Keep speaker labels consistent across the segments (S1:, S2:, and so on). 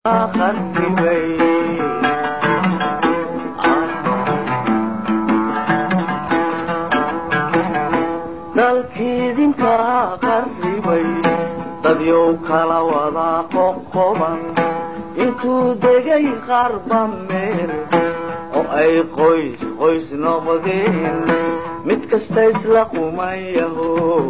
S1: dalkiidinka qarribay dadyow kala wada qoqoban intuu degay qarba meel oo ay qoys qoys noqdeen mid kasta isla qumayaho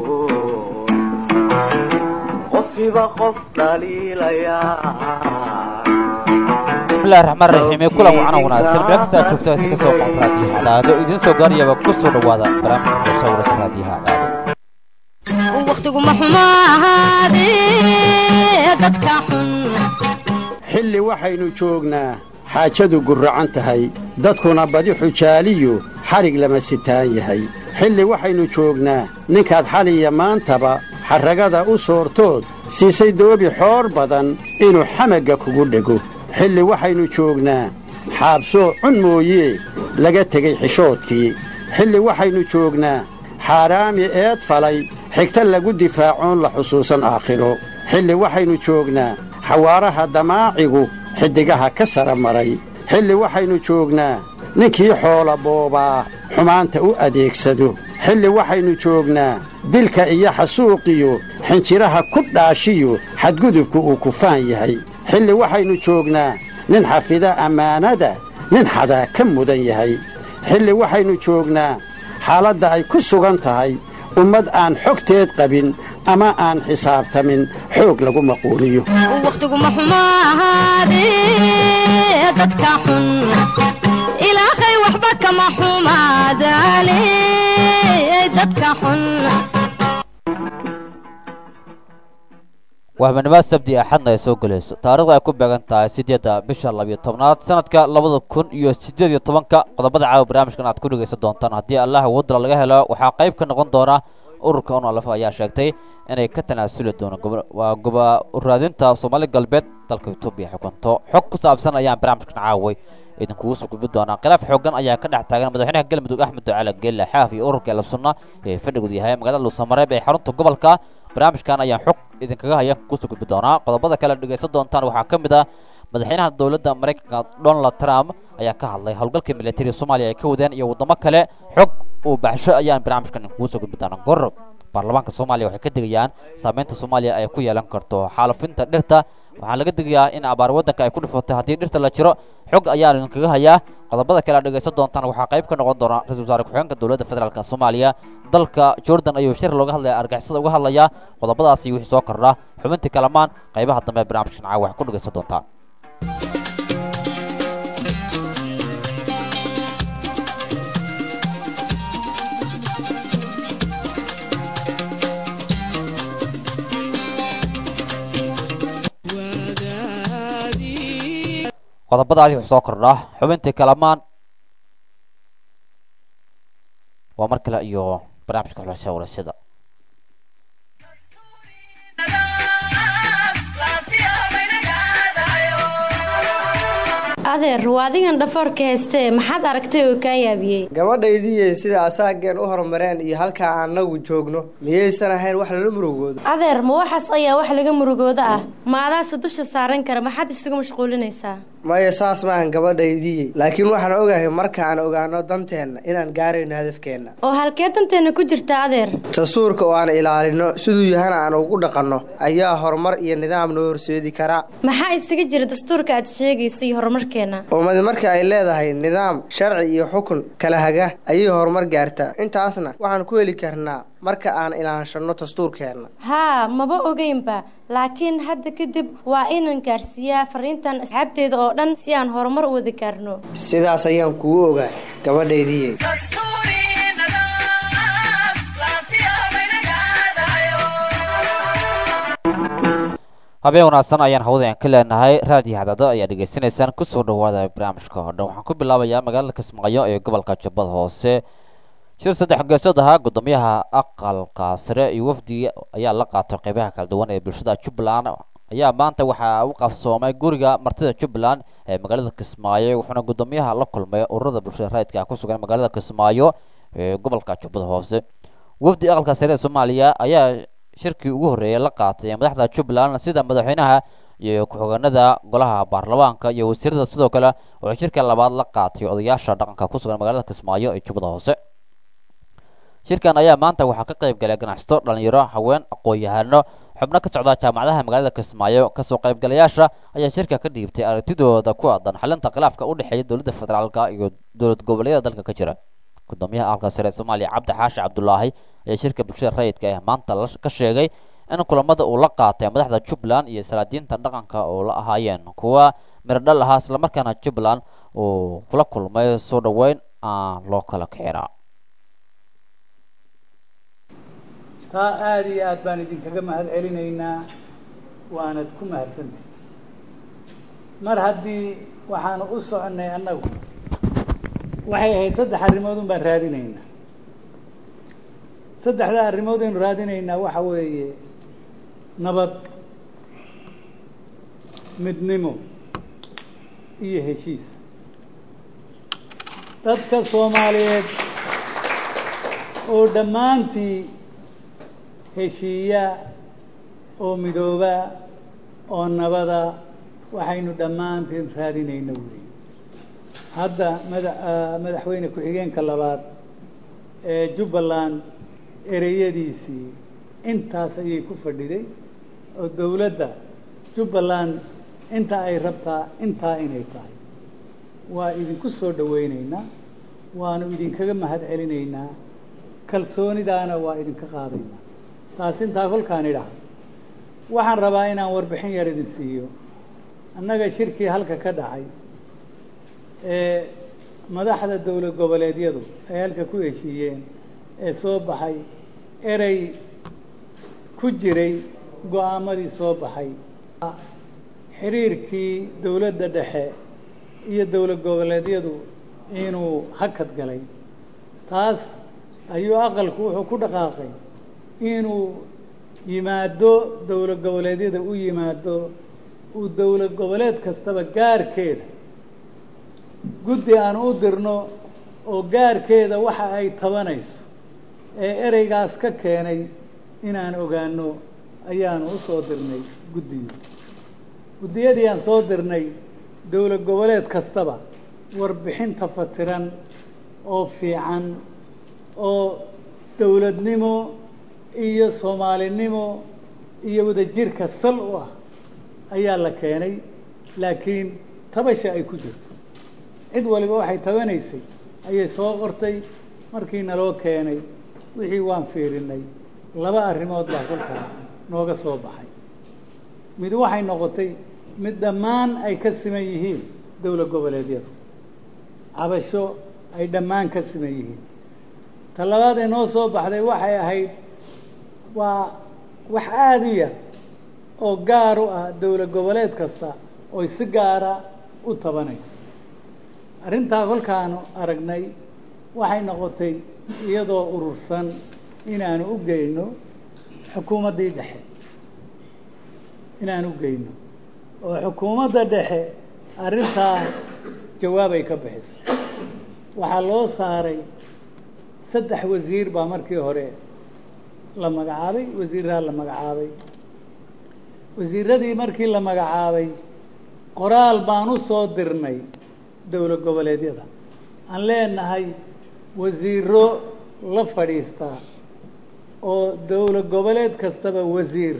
S1: qofiba qof dhaliilayaa
S2: bismillahi raxmaan raxiim kulan wacana wanaagsan meel kasta aad joogto si kasoo qoon raadiyaha cadaado idiin soo gaarayaba ku soo dhowaada barnaamijka hoose waraysan raadiyaha cadaado
S3: wakhtiguma xumo ahaadee dadka xun
S4: xilli waxaynu joognaa xaajadu gurracan tahay dadkuna badi xujaaliyu xadhig lama sitaan yahay xilli waxaynu joognaa ninkaad xaliya maantaba xarragada u soortood siisay doobi xoor badan inuu xamagga kugu dhego xilli waxaynu joognaa xaabsoo cun mooyee laga tegey xishoodkii xilli waxaynu joognaa xaaraami eed falay xigta lagu difaacoon la xusuusan aakhiro xilli waxaynu joognaa xawaaraha damaacigu xiddigaha ka sara maray xilli waxaynu joognaa ninkii xoola boobaa xumaanta u adeegsado xilli waxaynu joognaa dilka iyo xasuuqiyo xinjiraha ku dhaashiyo xadgudubku uu kufaan yahay xilli waxaynu joognaa nin xafida ammaanada nin xadaa ka mudan yahay xilli waxaynu joognaa xaaladda ay ku sugan tahay ummad aan xogteed qabin ama aan xisaabtamin xoog lagu maquuliyo
S3: wakhtiguma xumo ahaadee dadka xun ilaahay waxba kama xumaadaane dadka xun
S2: wahbanimo sabdi axadna ay soo gelayso taarikhda ay ku beegan tahay siddeedda bisha labiyo tobnaad sanadka labada kun iyo siddeed iyo tobanka qodobada caawa barnaamijkan aad ku dhegaysan doontaan haddii allah wadala laga helo waxaa qayb ka noqon doona ururka onalf ayaa sheegtay inay ka tanaasuli doono waa goba raadinta soomaali galbeed dalka etoobiya xukunto xog ku saabsan ayaan barnaamijkan caaway idinkugu soo gudbi doonaa khilaaf xoogan ayaa ka dhex taagan madaxweynaha galmudug axmed ducaale geelle xaaf iyo ururka eela sunna ee fadhigoodu yahay magaalada luusamareeb ee xarunta gobolka barnaamijkan ayaan xog idinkaga hayaan kusoo gudbi doonaa qodobada kale dhegaysan doontaan waxaa ka mid ah madaxweynaha dowladda maraykanka donald trump ayaa ka hadlay howlgalka militariga soomaaliya ay ka wadeen iyo waddamo kale xog uu baxsho ayaan barnaamijkan idinkugu soo gudbi doonaa gorob baarlamaanka soomaaliya waxay ka digayaan saameynta soomaaliya ay ku yeelan karto xaalufinta dhirta waxaa laga digayaa in abaar waddanka ay ku dhifatay haddii dhirta la jiro xog ayaan idinkaga hayaa qodobada kale aad dhegaysan doontaan waxaa qayb ka noqon doona ra-isul wasaare ku-xigeenka dowladda federaalka soomaaliya dalka jordan ayuu shir looga hadlaya argixisada uga hadlayaa qodobadaasi wixii soo kordha xubintii kalamaan qaybaha dambe ee barnaamijkan caawa waxay ku dhegaysan doontaan qodobadaasi wuxuu soo kordhaa xubintii kalamaan waa mar kale iyo barnaamijka xulasha warasada
S5: adeer waa adigan dhafoorka heystee maxaad aragtay oo kaa yaabiyey
S6: gabadhaydii sida asaageen u horumareen iyo halkaa annagu joogno miyaysan ahayn wax lala murugoodo
S5: adeer ma waxaas ayaa wax laga murugooda ah maadaase dusha saaran kara maxaad isugu mashquulinaysaa
S6: maya saas maahan gabadhaydii laakiin waxaan ogahay markaan ogaano danteenna inaan gaarayno hadafkeenna
S5: oo halkee danteenna ku jirta adeer
S6: dastuurka oo aan ilaalino siduu yahana aan ugu dhaqanno ayaa horumar iyo nidaam noo horseedi karaa
S5: maxaa isaga jira dastuurka aad sheegaysa iyo horumarkeenna
S6: ummadi marka ay leedahay nidaam sharci iyo xukun kala haga ayay horumar gaartaa intaasna waxaan ku heli karnaa marka aan ilaanshanno dastuurkeenna
S5: haa maba ogeynba laakiin hadda kadib waa inaan gaarsiiyaa fariintan asxaabteeda oo dhan si aan horumar u wada gaarno
S6: sidaas ayaan kugu ogaa gabadhaydii
S2: habeen wanaagsan ayaan hawada ka leenahay raadiyo hadaado ayaa dhegaysanaysaan kusoo dhawaada barnaamijka oo dhan waxaan ku bilaabayaa magaalada kismaayo ee gobolka jubbada hoose shir saddex geesood ahaa guddoomiyaha aqalka sare iyo wafdi ayaa la qaatay qeybaha kala duwan ee bulshada jubbaland ayaa maanta waxaa u qabsoomay guriga martida jubbaland ee magaalada kismaayo wuxuuna guddoomiyaha la kulmay ururada bulshada raadka ku sugan magaalada kismaayo ee gobolka jubbada hoose wafdi aqalka sare ee soomaaliya ayaa shirkii ugu horreeyay la qaatay madaxda jubbaland sida madaxweynaha iyo ku-xigeenada golaha baarlamaanka iyo wasiirada sidoo kale wuxuu shirka labaad la qaatay odayaasha dhaqanka ku sugan magaalada kismaayo ee jubbada hoose shirkan ayaa maanta waxaa ka qayb galay ganacsato dhalinyaro haween aqoon-yahano xubno ka socda jaamacadaha magaalada kismaayo kasoo qaybgalayaasha ayaa shirka ka dhiibtay aragtidooda ku aadan xalinta khilaafka u dhexeeya dowladda federaalka iyo dowlad goboleedyada dalka ka jira gudoomiyaha aqalka sare ee soomaaliya cabdi xaashi cabdulaahi ayaa shirka bulshada rayidka ah maanta ka sheegay in kulamada uu la qaatay madaxda jubbaland iyo salaadiinta dhaqanka oo la ahaayeen kuwa miradhal ahaa islamarkaana jubbaland uu kula kulmay soo dhoweyn aan loo kala kixinaa
S7: taa aada iyo aad baan idinkaga mahad celinaynaa waanad ku mahadsantihi mar haddii waxaanu u soconnay annagu waxay ahayd saddex arrimood un baan raadinaynaa saddexdaa arrimood aynu raadinaynaa waxa weeye nabad midnimo iyo heshiis dadka soomaaliyeed oo dhammaantii heshiiya oo midooba oo nabada waxaynu dhammaantiin raadinayna weeye hadda mada madaxweyne ku-xigeenka labaad ee jubbaland ereyadiisii intaas ayay ku fadhiday oo dowladda jubbaland inta ay rabtaa intaa inay tahay waa idinku soo dhawaynaynaa waanu idinkaga mahad celinaynaa kalsoonidaana waa idinka qaadaynaa taas intaa kolkaan idhaha waxaan rabaa inaan warbixin yar idin siiyo annaga shirkii halka ka dhacay ee madaxda dowlad goboleedyadu ay halka ku heshiiyeen ee soo baxay erey ku jiray go-aamadii soo baxay xiriirkii dowladda dhexe iyo dowlad goboleedyadu inuu hakad galay taas ayuu aqalku wuxuu ku dhaqaaqay inuu yimaado dowlad goboleedyada u yimaado uu dowlad goboleed kastaba gaarkeeda guddi aan u dirno oo gaarkeeda waxa ay tabanayso ee ereygaas ka keenay inaan ogaano ayaanu u soo dirnay guddiga guddiyadii aan soo dirnay dowlad goboleed kastaba warbixinta fatiran oo fiican oo dowladnimo iyo soomaalinimo iyo wadajirka sal u ah ayaa la keenay laakiin tabasha ay ku jirto cid waliba waxay tabanaysay ayay soo qortay markii naloo keenay wixii waan fiirinay laba arrimood baa kolkaa nooga soo baxay mid waxay noqotay mid dhammaan ay ka siman yihiin dowlad goboleedyadu cabasho ay dhammaan ka siman yihiin ta labaad ee noo soo baxday waxay ahayd waa wax aada u yar oo gaar u ah dowlad goboleed kasta oy si gaara u tabanayso arrintaa kolkaanu aragnay waxay noqotay iyadoo urursan inaanu u geyno xukuumaddii dhexe inaan u geyno oo xukuumadda dhexe arrintaa jawaabay ka bixiso waxaa loo saaray saddex wasiir baa markii hore la magacaabay wasiiraha la magacaabay wasiiradii markii la magacaabay qoraal baan u soo dirnay dowlad goboleedyada aan leenahay wasiiro la fadhiistaa oo dowlad goboleed kastaba wasiir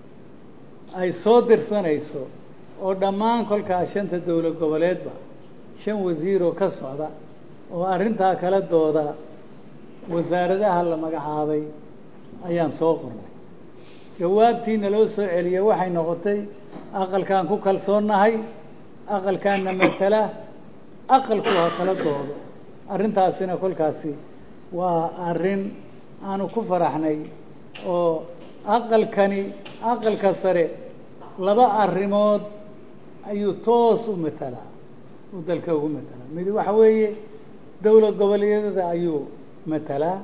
S7: ay soo dirsanayso oo dhammaan kolkaa shanta dowlad goboleedba shan wasiiroo ka socda oo arrintaa kala dooda wasaaradaha la magacaabay ayaan soo qornay jawaabtiina loo soo celiyey waxay noqotay aqalkaan ku kalsoonnahay aqalkaanna matala aqalku ha kala doodo arrintaasina kolkaasi waa arrin aanu ku faraxnay oo aqalkani aqalka sare laba arrimood ayuu toos u matalaa uu dalka ugu matalaa mid waxa weeye dowlad goboleedyada ayuu matalaa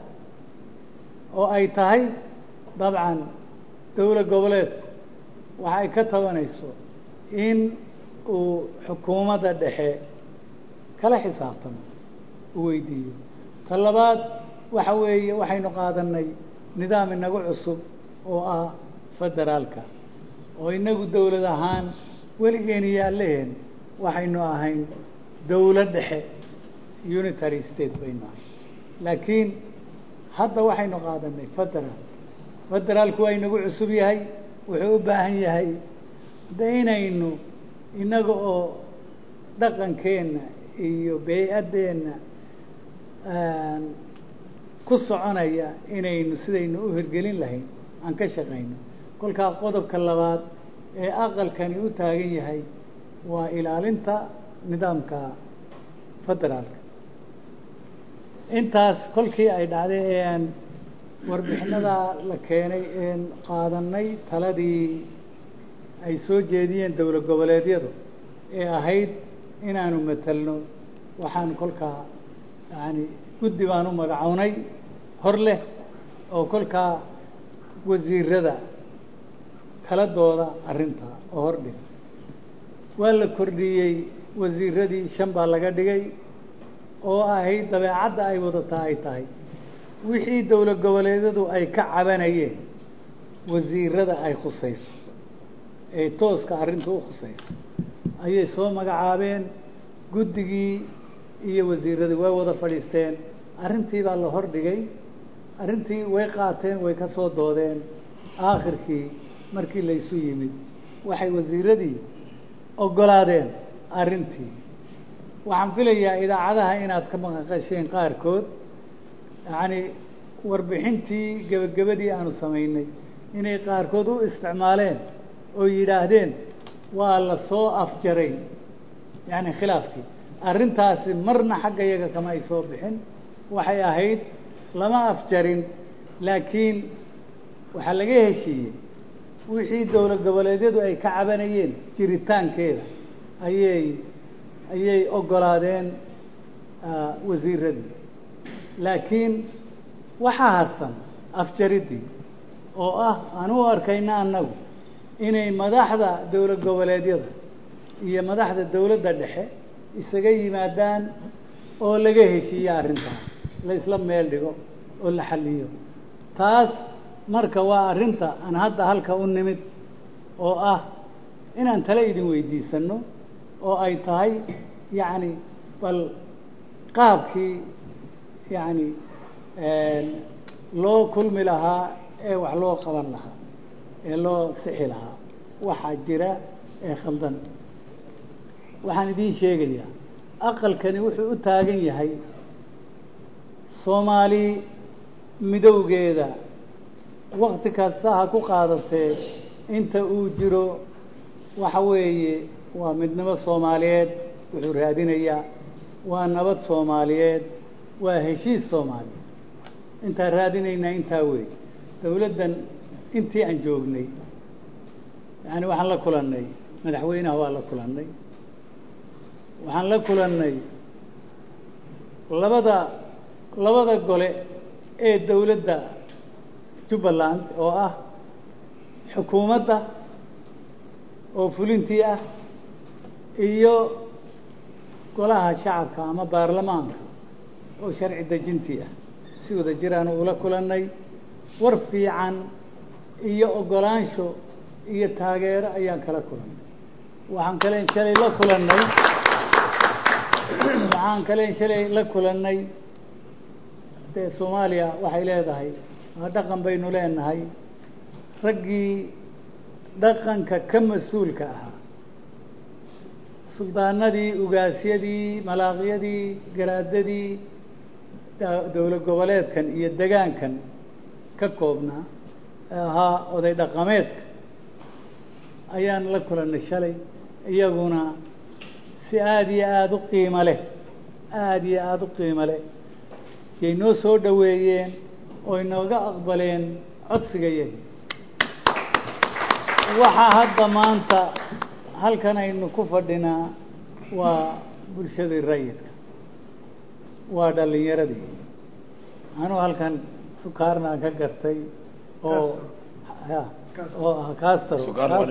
S7: oo ay tahay dabcan dowlad goboleedku waxa ay ka tabanayso in uu xukuumadda dhexe kala xisaabtamo u weydiiyo ta labaad waxa weeye waxaynu qaadanay nidaam inagu cusub oo ah federaalka oo inagu dawlad ahaan weligeen iyo alleheen waxaynu ahayn dawlad dhexe unitary state baynu ahayn laakiin hadda waxaynu qaadanay federal federaalku waa inagu cusub yahay wuxuu u baahan yahay de inaynu inaga oo dhaqankeenna iyo bey-addeenna ku soconaya inaynu sidaynu u hirgelin lahayn aan ka shaqayno kolkaa qodobka labaad ee aqalkani u taagan yahay waa ilaalinta nidaamka federaalka intaas kolkii ay dhacday ee aan warbixinada la keenay een qaadanay taladii ay soo jeediyeen dowlad goboleedyadu ee ahayd inaanu matelno waxaan kolkaa yani guddi baan u magacownay hor leh oo kolkaa wasiirada kala dooda arrintaa oo hor dhig waa la kordhiyey wasiiradii shan baa laga dhigay oo ahayd dabeecadda ay wadataa ay tahay wixii dowlad goboleedyadu ay ka cabanayeen wasiirada ay khusayso ee tooska arrinta u khusayso ayay soo magacaabeen guddigii iyo wasiiradii way wada fadhiisteen arrintii baa la hor dhigay arrintii way qaateen way ka soo doodeen aakhirkii markii laysu yimid waxay wasiiradii oggolaadeen arrintii waxaan filayaa idaacadaha inaad ka maqaqasheen qaarkood yacni warbixintii gebagabadii aanu samaynay inay qaarkood u isticmaaleen oo yidhaahdeen waa la soo afjaray yacni khilaafkii arrintaasi marna xagga iyaga kama ay soo bixin waxay ahayd lama afjarin laakiin waxaa laga heshiiyey wixii dowlad goboleedyadu ay ka cabanayeen jiritaankeeda ayay ayay oggolaadeen wasiiradii laakiin waxaa harsan afjariddii oo ah aan u arkayna annagu inay madaxda dowlad goboleedyada iyo madaxda dowladda dhexe isaga yimaadaan oo laga heshiiyo arrintaas la isla meel dhigo oo la xalliyo taas marka waa arrinta aan hadda halka u nimid oo ah inaan tale idin weydiisanno oo ay tahay yacni bal qaabkii yacni loo kulmi lahaa ee wax loo qaban lahaa ee loo sixi lahaa waxaa jira ee khaldan waxaan idiin sheegayaa aqalkani wuxuu u taagan yahay soomaali midowgeeda wakti kasta ha ku qaadatee inta uu jiro waxa weeye waa midnimo soomaaliyeed wuxuu raadinayaa waa nabad soomaaliyeed waa heshiis soomaaliyeed intaan raadinaynaa intaa wey dawladdan intii aan joognay yani waxaan la kulannay madaxweynaha waa la kulannay waxaan la kulannay labada labada gole ee dawladda jubbaland oo ah xukuumadda oo fulintii ah iyo golaha shacabka ama baarlamaanka oo sharci dejintii ah si wada jiraan ula kulannay war fiican iyo oggolaansho iyo taageero ayaan kala kulannay waxaan kaleen shalay la kulannay waxaan kaleen shalay la kulannay dee soomaaliya waxay leedahay dhaqan baynu leenahay raggii dhaqanka ka mas-uulka ahaa suldaanadii ugaasyadii malaaqyadii garaadadii dowlad goboleedkan iyo degaankan ka koobnaa ee ahaa oday dhaqameedka ayaan la kulannay shalay iyaguna si aada iyo aada u qiimo leh aada iyo aada u qiimo leh yay noo soo dhoweeyeen oo inooga aqbaleen codsigayagi waxaa hadda maanta halkan aynu ku fadhinaa waa bulshadii rayidka waa dhalinyaradii anuu halkan sukaarnaan ka gartay oo oo ah castro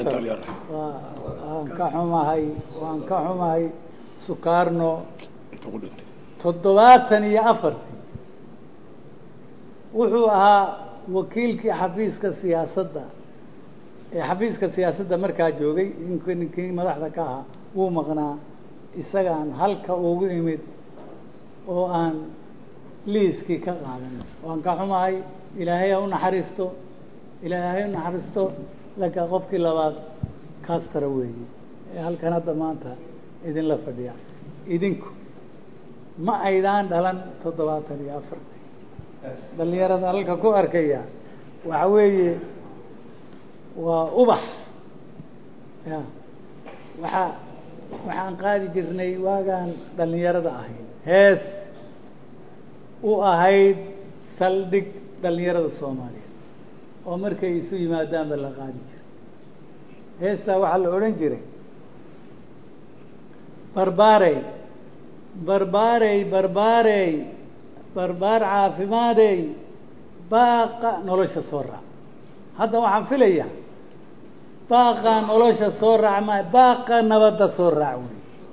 S7: waan ka xumahay waan ka xumahay sukaarno toddobaatan iyo afartii wuxuu ahaa wakiilkii xafiiska siyaasadda ee xafiiska siyaasadda markaa joogay ink- ninkii madaxda ka ahaa wuu maqnaa isagaan halka ugu imid oo aan liiskii ka qaadan waan ka xumahay ilaahay ha u naxariisto ilaahay ha u naxariisto laka qofkii labaad kaastara weeye ee halkan hadda maanta idinla fadhiya idinku ma aydaan dhalan toddobaatan iyo afartii dhallinyarada halka ku arkaya waxa weeye waa ubax ya waxaa waxaan qaadi jirnay waagaan dhallinyarada ahayn hees u ahayd saldhig dhallinyarada soomaaliyeed oo markay isu yimaadaanba la qaadi jiray heestaa waxaa la odhan jiray barbaarey barbaarey barbaarey barbaar caafimaadey baaqa nolosha soo raac hadda waxaan filayaa baaqa nolosha soo raac ma baaqa nabadda soo raac wey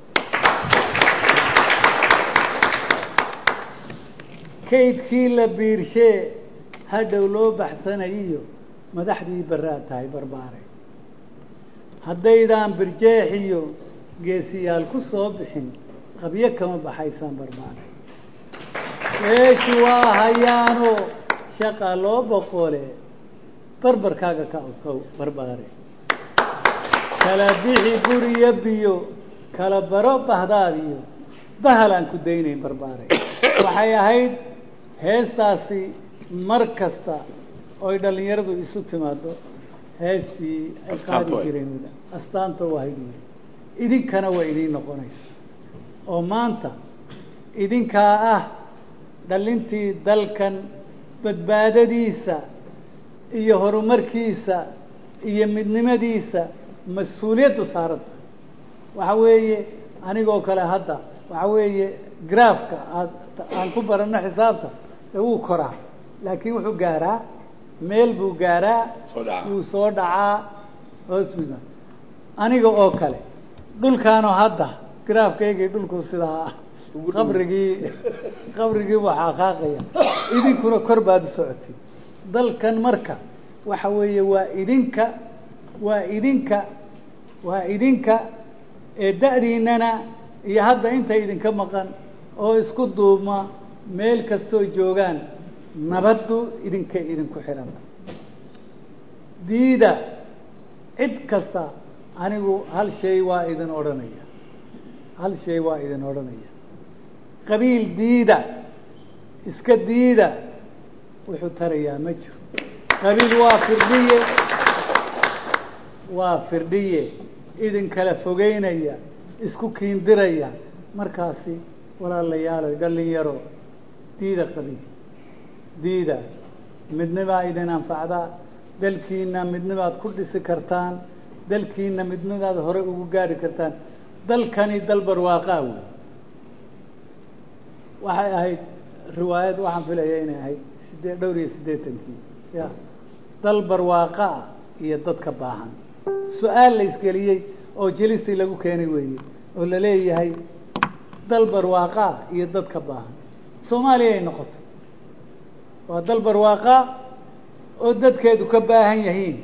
S7: kaydkii la biirshee hadhow loo baxsanayiyo madaxdii barraad tahay barbaare haddaydaan birjeexiyo geesiyaal ku soo bixin qabyo kama baxaysaan barbaare eeshu waa hayaano shaqa loo boqole barbarkaaga ka odkow barbaare kala bixi guriyo biyo kala baro bahdaadiyo bahal aan ku daynayn barbaare waxay ahayd heestaasi mar kasta oy dhallinyaradu isu timaado heestii ay qaadi jireen astaanta u ahayd wey idinkana waa idiin noqonaysa oo maanta idinkaa ah dhalintii dalkan badbaadadiisa iyo horumarkiisa iyo midnimadiisa mas-uuliyaddu saaranta waxa weeye anigoo kale hadda waxa weeye graafka aad aan ku baranno xisaabta ee wuu koraa laakiin wuxuu gaaraa meel buu gaaraa wuu soo dhacaa hoos buga aniga oo kale dhulkaanoo hadda graafkaygii dhulku sidaa qabrigii qabrigii buu xaaqaaqaya idinkuna kor baad u socotay dalkan marka waxa weeye waa idinka waa idinka waa idinka ee da-diinana iyo hadda inta idinka maqan oo isku duubma meel kastoo joogaan nabaddu idinkay idinku xidhanta diida cid kasta anigu hal shay waa idin odhanaya hal shay waa idin odhanaya qabiil diida iska diida wuxuu tarayaa ma jiro qabiil waa firdhiye waa firdhiye idin kala fogeynaya isku kiindiraya markaasi walaalayaalo dhalinyaro diida qabiil diida midnibaa idin anfacdaa dalkiina midnibaad ku dhisi kartaan dalkiina midnibaad hore ugu gaari kartaan dalkani dal barwaaqaa wey waxay ahayd riwaayad waxaan filaya inay ahayd sidee dhowr iyo siddeetankii ya dal barwaaqaa iyo dadka baahan su-aal la isgeliyey oo jelistii lagu keenay weeye oo la leeyahay dal barwaaqaa iyo dadka baahan soomaaliya ay noqotay waa dal barwaaqaa oo dadkeedu ka baahan yihiin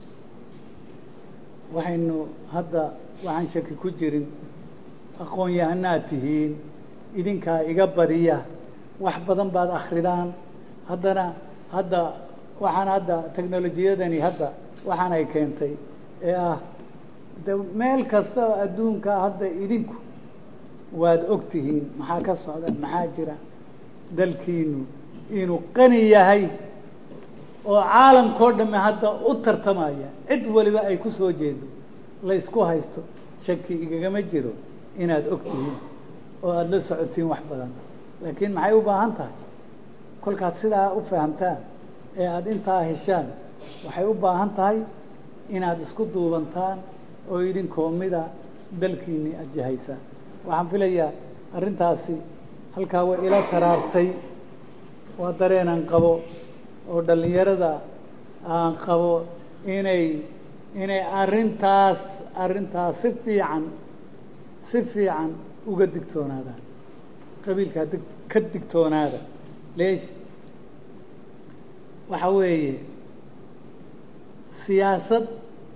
S7: waxaynu hadda waxaan shaki ku jirin aqoon-yahanaad tihiin idinkaa iga badiya wax badan baad akridaan haddana hadda waxaan hadda technolojiyadani hadda waxaan ay keentay ee ah de meel kasta oo adduunka hadda idinku waad og tihiin maxaa ka socda maxaa jira dalkiinu inuu qani yahay oo caalamkao dhamme hadda u tartamaya cid waliba ay ku soo jeedo laysku haysto shaki igagama jiro inaad og tihiin oo aada la socotiin wax badan laakiin maxay u baahan tahay kolkaad sidaa u fahamtaan ee aada intaa heshaan waxay u baahan tahay inaad isku duubantaan oo idinkoo mida dalkiinii ajihaysaan waxaan filayaa arrintaasi halkaa way ila taraartay waa dareenaan qabo oo dhallinyarada aan qabo inay inay arrintaas arrintaas si fiican si fiican uga digtoonaadaan qabiilkaa dig ka digtoonaada leesh waxa weeye siyaasad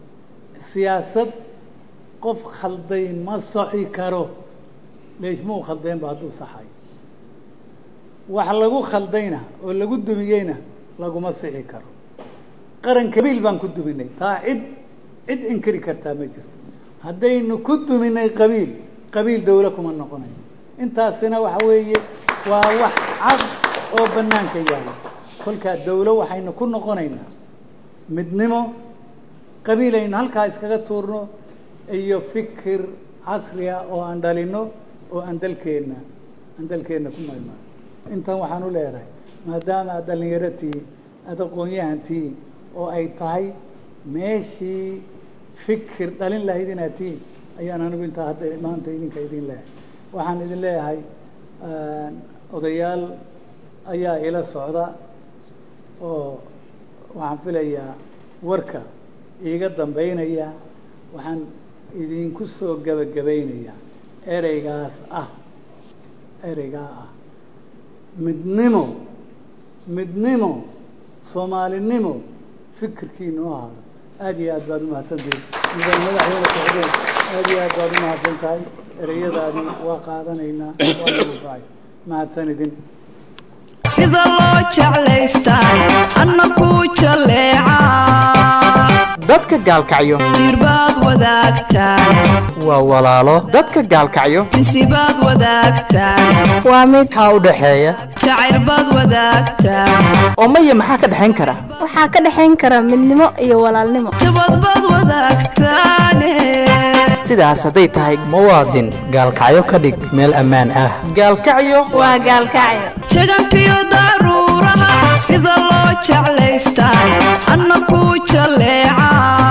S7: siyaasad qof khalday ma soxi karo leeshmuu khaldeenba hadduu saxay wax lagu khaldayna oo lagu dumiyeyna laguma sixi karo qaran kabiil baan ku duminay taa cid cid inkiri kartaa ma jirto haddaynu ku duminay qabiil qabiil dawlo kuma noqonayo intaasina waxa weeye waa wax cad oo banaanka yaala kolkaa dawlo waxaynu ku noqonaynaa midnimo qabiil aynu halkaa iskaga tuurno iyo fikir casriya oo aan dhalino oo aan dalkeenna aan dalkeenna ku maymano intan waxaan u leedahay maadaama aad dhalinyaro tihiin aada aqoon-yahan tihiin oo ay tahay meeshii fikir dhalin lahayd inaad tihiin ayaan anigu intaa hadda maanta idinka idin leeyahay waxaan idin leeyahay odayaal ayaa ila socda oo waxaan filayaa warka iiga dambeynaya waxaan idinku soo gebagabaynayaa ereygaas ah ereygaa ah midnimo midnimo soomaalinimo fikirkiina u ahaado aada iyo aad baad umahadsantihin mudan madaxweyne socdeen aada iyo aad baad umahadsan tahay ereyadaadii waa qaadanaynaa waa lagu baay mahadsan idin
S8: sida loo jeclaystaa anna ku jaleeca
S9: dadka gaalkacyo
S8: jirbaad wadaagtaan
S9: waa walaalo dadka gaalkacyo
S8: insibaad wadaagtaan
S9: waa mid xaa u dhaxeeya
S8: jacaylbaad wadaagtaan
S9: oo maya maxaa ka dhexayn kara
S10: waxaa ka dhexayn kara midnimo iyo walaalnimo
S8: jabadbaad wadaagtaane
S9: sidaas hadday tahay muwaadin gaalkacyo ka dhig meel ammaan ah gaalkacyo
S10: waa gaalkacyo
S8: jagantiyo daruuraha sida loo jeclaystaa anna ku jaleeca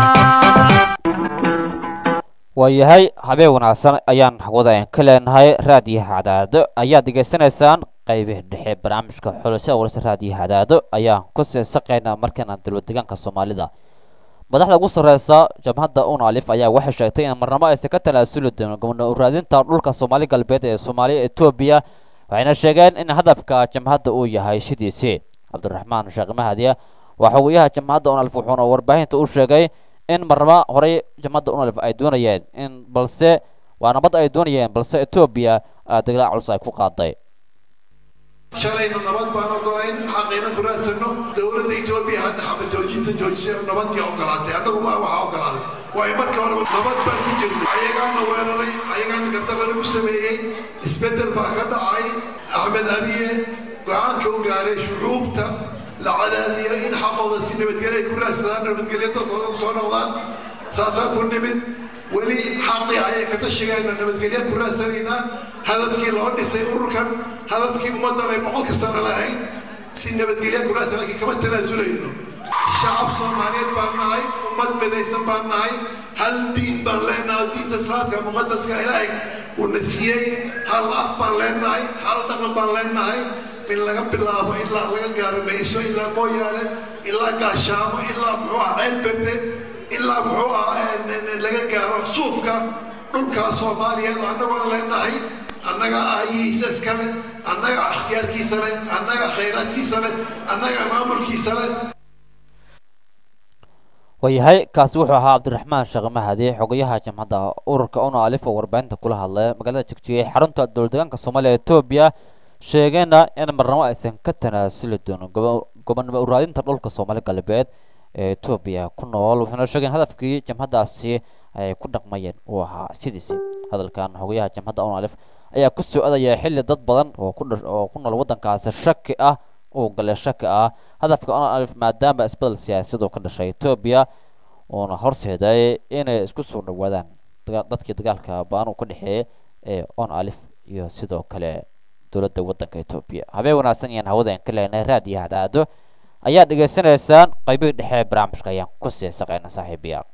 S2: waayahay habeen wanaagsan ayaan hawada ka leenahay raadiyaha cadaado ayaad degeysanaysaan qaybihii dhexe barnaamijka xulashada warsa raadiyaha cadaado ayaan ku seesaqaynaa markaana dowladdeegaanka soomaalida madaxda ugu sarreysa jamhadda un alif ayaa waxay sheegtay in marnamo aysan ka talaasuli doonin gobno uraadinta dhulka soomaali galbeed ee soomaaliya etoobiya waxayna sheegeen in hadafka jamhadda uu yahay shidiisii cabdiraxmaan sheekh mahadiya waa xogayaha jamhadda un alif wuxuuna warbaahinta u sheegay in marnamo horey jamhadda un alif ay doonayeen in balse waa nabad ay doonayeen balse etoobiya dagaal culus ay ku qaaday
S11: shalayna nabad baan ogolayn xaqiina ku raadsano dowladda etoobiya hadda xabajoojinta joojisay nabadkii ogolaatay annagu maa waxaa ogolaaday waayo markii horeba nabad baan ku jirnay ayagaana weeraray ayagaana gardarra lagu sameeyey isbeddel baa ka dhacay axmed abiye go-aanka u gaaray shucuubta la cadaadiyo in xaqooda si nabadgelyo ay ku raadsadaan nabadgelyo dadkooda ku soo noqdaan saasaan ku nimid weli xaqii ayay ka tashigeena nabadgelya ku raadsanaynaa hadafkii loo dhisay ururkan hadafkii ummaddan ay boqolka sano lahayd si nabadgelya ku raadsan laakiin kama tanaasulayno shacab soomaaliyeed baan nahay ummad midaysan baan nahay hal diin baan leenahay diinta islaamka muqadaska ilaahay uuna siiyey hal af baan leenahay hal dhaqan baan leenahay min laga bilaabo ilaa laga gaaro mayso ilaa mooyaale ilaa gaashaamo ilaa muxuu ah ceel berde ilaa muxuu ah laga gaaro suufka dhulkaa soomaaliyeed oo annagu aan leenahay annaga aayihiisa iska leh annaga ikhtiyaarkiisa leh annaga khayraadkiisa leh annaga maamulkiisa leh
S2: waayahay kaasi wuxuu ahaa cabdiraxmaan sheekh mahadi xogayaha jamhadda ururka una alif oo warbaahinta kula hadlay magaalada jigjiga xarunta dowladdeegaanka soomaaliya etoobiya sheegeenna in marnamo aysan ka tanaasuli doonin gobonimo uraadinta dhulka soomaali galbeed ee etoobiya ku nool wuxuuna sheegeen hadafkii jamhaddaasi ay ku dhaqmayeen uu ahaa sidiisi hadalkan xogayaha jamhadda un alif ayaa ku soo adaya xilli dad badan oo ku oo ku nool waddankaasi shaki ah uu galay shaki ah hadafka un alif maadaama isbedel siyaasiyad oo ka dhashay etoobiya uuna horseeday inay isku soo dhawaadaan dadkii dagaalka ba-an uu ka dhexeeyay ee on alif iyo sidoo kale dowladda waddanka etoobiya habeen wanaagsan ayaan hawadan ka leenahay raadiyo hadaado ayaa dhegaysanaysaan qaybihii dhexe ee barnaamijka ayaan ku sii saqayna saaxiibayaal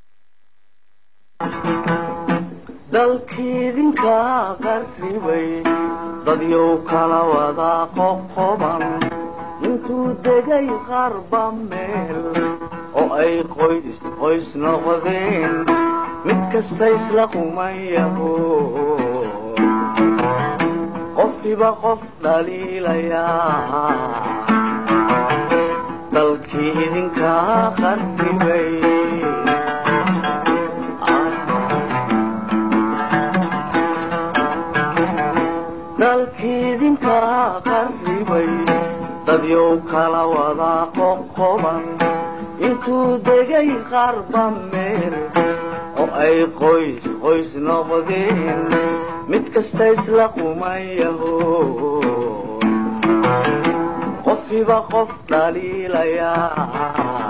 S1: dalkiidinka qarribay dadyow kala wada qoqoban intuu degay qarba meel oo ay qoys qoys noqdeen mid kasta isla qumayaho qofkiba qof dhaliilayaa dalkii idinka qarribay dalkiidinka qarribay dadyow kala wada qoqoban intuu degay qarba meel oo ay qoys qoys noqdeen mid kasta isla qumayaho qofiba qof dhaliilayaa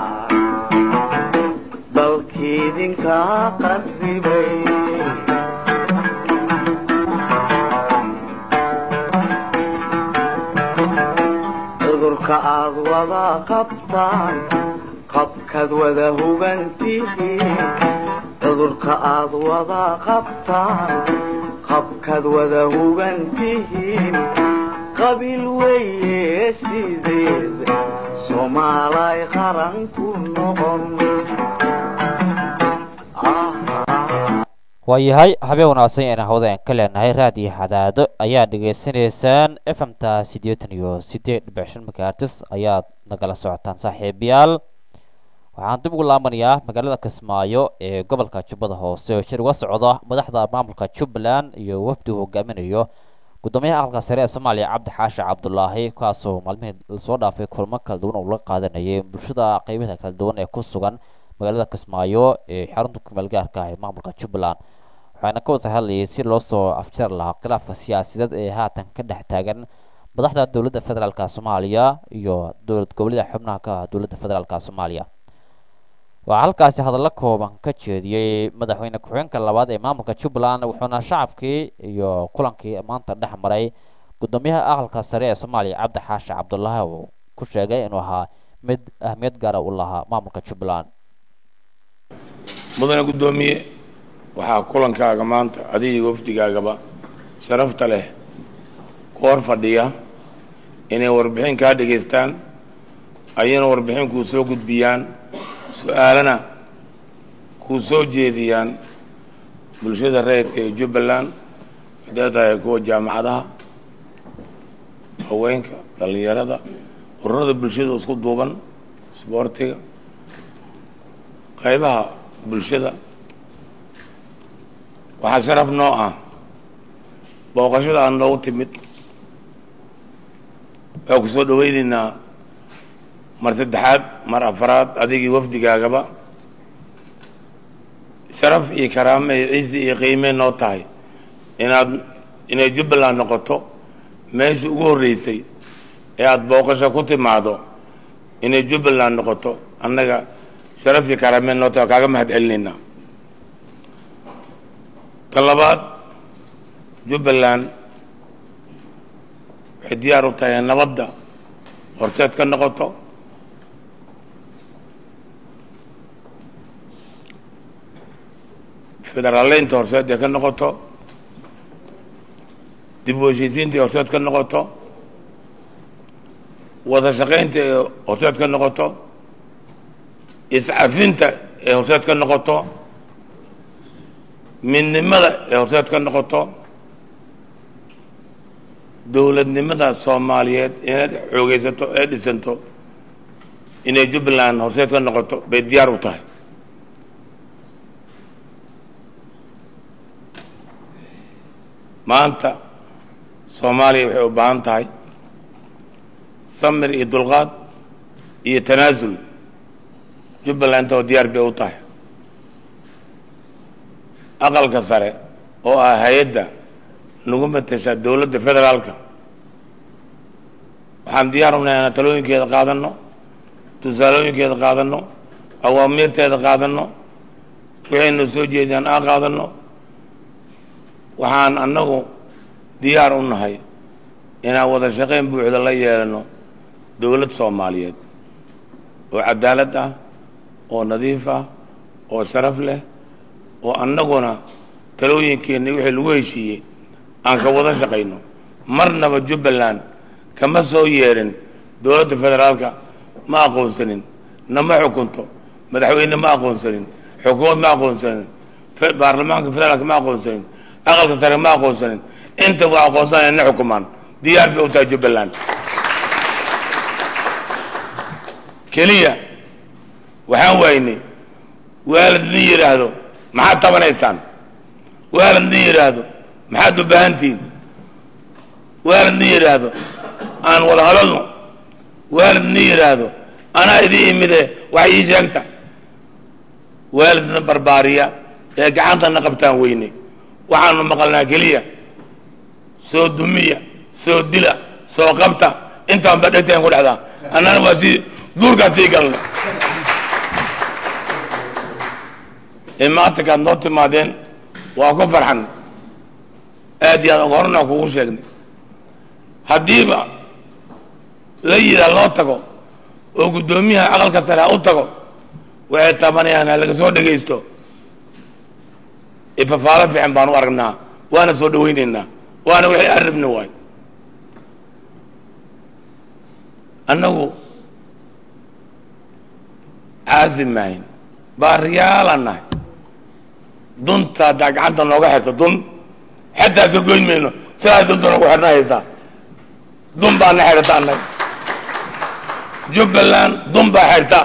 S1: dalkiidinka qarribay cudurka aad wada qabtaan qabkaad wada hugantihiin cudurka aad wada qabtaan qabkaad wada hugantihiin qabiil weeye sideed soomaalay qaran ku noqon
S2: waayahay habeen wanaagsan ayna hawdeen ka leenahay raadiyo xadaado ayaa dhegaysanaysaan f m ta siddeetan iyo siddeed dhibic shan makaartis ayaad nagala socotaan saaxiibayaal waxaan dib ugu laabanayaa magaalada kismaayo ee gobolka jubbada hoose oo shir uga socda madaxda maamulka jubbaland iyo wafdi uu hogaaminayo gudoomiyaha aqalka sare ee soomaaliya cabdi xaashi cabdulaahi kaasoo maalmihii lasoo dhaafay kulmo kala duwan uu la qaadanayay bulshada qeybaha kala duwan ee ku sugan magaalada kismaayo ee xarunta kumeel gaarka ah ee maamulka jubbaland waxaana ka wada hadlayay si loo soo afjar lahaa khilaafka siyaasadeed ee haatan ka dhex taagan madaxda dowladda federaalka soomaaliya iyo dowlad goboleeda xubnaha ka ah dowladda federaalka soomaaliya waxaa halkaasi hadallo kooban ka jeediyey madaxweyne ku-xigeenka labaad ee maamulka jubbaland wuxuuna shacabkii iyo kulankii maanta dhex maray gudoomiyaha aqalka sare ee soomaaliya cabdi xaashi cabdulaahi uu ku sheegay inuu ahaa mid ahmiyad gaara u lahaa maamulka jubbaland
S12: mudane guddoomiye waxaa kulankaaga maanta adiga wafdigaagaba sharafta leh ku hor fadhiya inay warbixin kaa dhegaystaan ayana warbixin kuu soo gudbiyaan su-aalana kuu soo jeediyaan bulshada rayidka ee jubbaland hadday tahay kuwa jaamacadaha haweenka dhallinyarada ururada bulshada isku duuban isboortiga qaybaha bulshada waxaa sharaf noo ah booqashada aan noogu timid waa ku soo dhawaynaynaa mar saddexaad mar afaraad adigii wafdigaagaba sharaf iyo karaame iyo ciisi iyo qiimee noo tahay inaad inay jubbaland noqoto meeshii ugu horreysay ee aada booqasho ku timaado inay jubbaland noqoto annaga sharaf iyo karaame noo tahay kaaga mahad celinaynaa tan labaad jubbaland waxay diyaar u tahay nabadda horseed ka noqoto federaaleynta horseed ee ka noqoto dib u heshiisiinta ee horseed ka noqoto wada shaqaynta ee horseed ka noqoto iscafinta ee horseed ka noqoto midnimada ee horseed ka noqoto dowladnimada soomaaliyeed inay xoogeysato ee dhisanto inay jubbaland horseed ka noqoto bay diyaar u tahay maanta soomaaliya waxay u baahan tahay samir iyo dulqaad iyo tanaasul jubbaland intoo diyaar bay u tahay aqalka sare oo ah hay-adda nagu matesha dowladda federaalka waxaan diyaar unahay inaan talooyinkeeda qaadanno tusaalooyinkeeda qaadanno awaamiirteeda qaadanno waxaynu soo jeediyaan aan qaadanno waxaan annagu diyaar u nahay inaan wada shaqayn buuxda la yeelano dowlad soomaaliyeed oo cadaalad ah oo nadiif ah oo sharaf leh oo annaguna talooyinkeenna wixii lagu heshiiyey aan ka wada shaqayno marnaba jubbaland kama soo yeerin dowladda federaalka ma aqoonsanin nama xukunto madaxweyne ma aqoonsanin xukuumad ma aqoonsanin baarlamaanka federaalka ma aqoonsanin aqalka sare ma aqoonsanin inta waa aqoonsanaya na xukumaan diyaar bay u tahay jubbaland keliya waxaan waynay waalid nin yidhaahdo maxaad tabanaysaan waalid nin yidhaahdo maxaad u baahantihiin waalidna yidhaahdo aan wada hadalno waalidna yidhaahdo anaa idin imide wax ii sheegta waalidna barbaariya ee gacantana qabtaan weyne waxaanu maqalnaa keliya soo dumiya soo dila soo qabta intaan ba dhegtaan ku dhexdaa annana waa sii duurkaan sii galna ee maanta kaad noo timaadeen waa ku farxanay aad iyo aad horena kugu sheegnay haddiiba la yidhaah loo tago oo guddoomiyaha aqalka sare ha u tago waxay tabanayaan ha laga soo dhegaysto ifafaalo fiican baan u aragnaa waana soo dhawaynaynaa waana wixii arabna waay annagu caasi maahin baariyaalaan nahay dunta haddaa gacanta nooga xirto dun xataa soo goyn mayno sidaas dunta noogu xirna haysaa dun baa na xirta annaga jubbaland dun baa xirta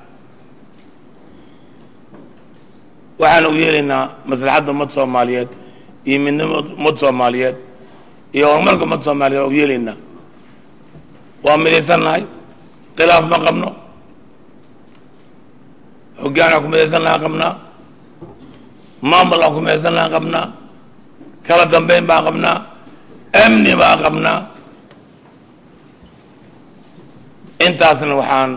S12: waxaan u yeelaynaa maslaxadda ummad soomaaliyeed iyo midnimo ummad soomaaliyeed iyo horumarka ummad soomaaliyeed waa u yeelaynaa waa midaysan nahay khilaaf ma qabno hoggaan aan ku midaysan lahaa qabnaa maamul aan ku midaysan lahaa qabnaa kala dambeyn baan qabnaa amni baan qabnaa intaasna waxaan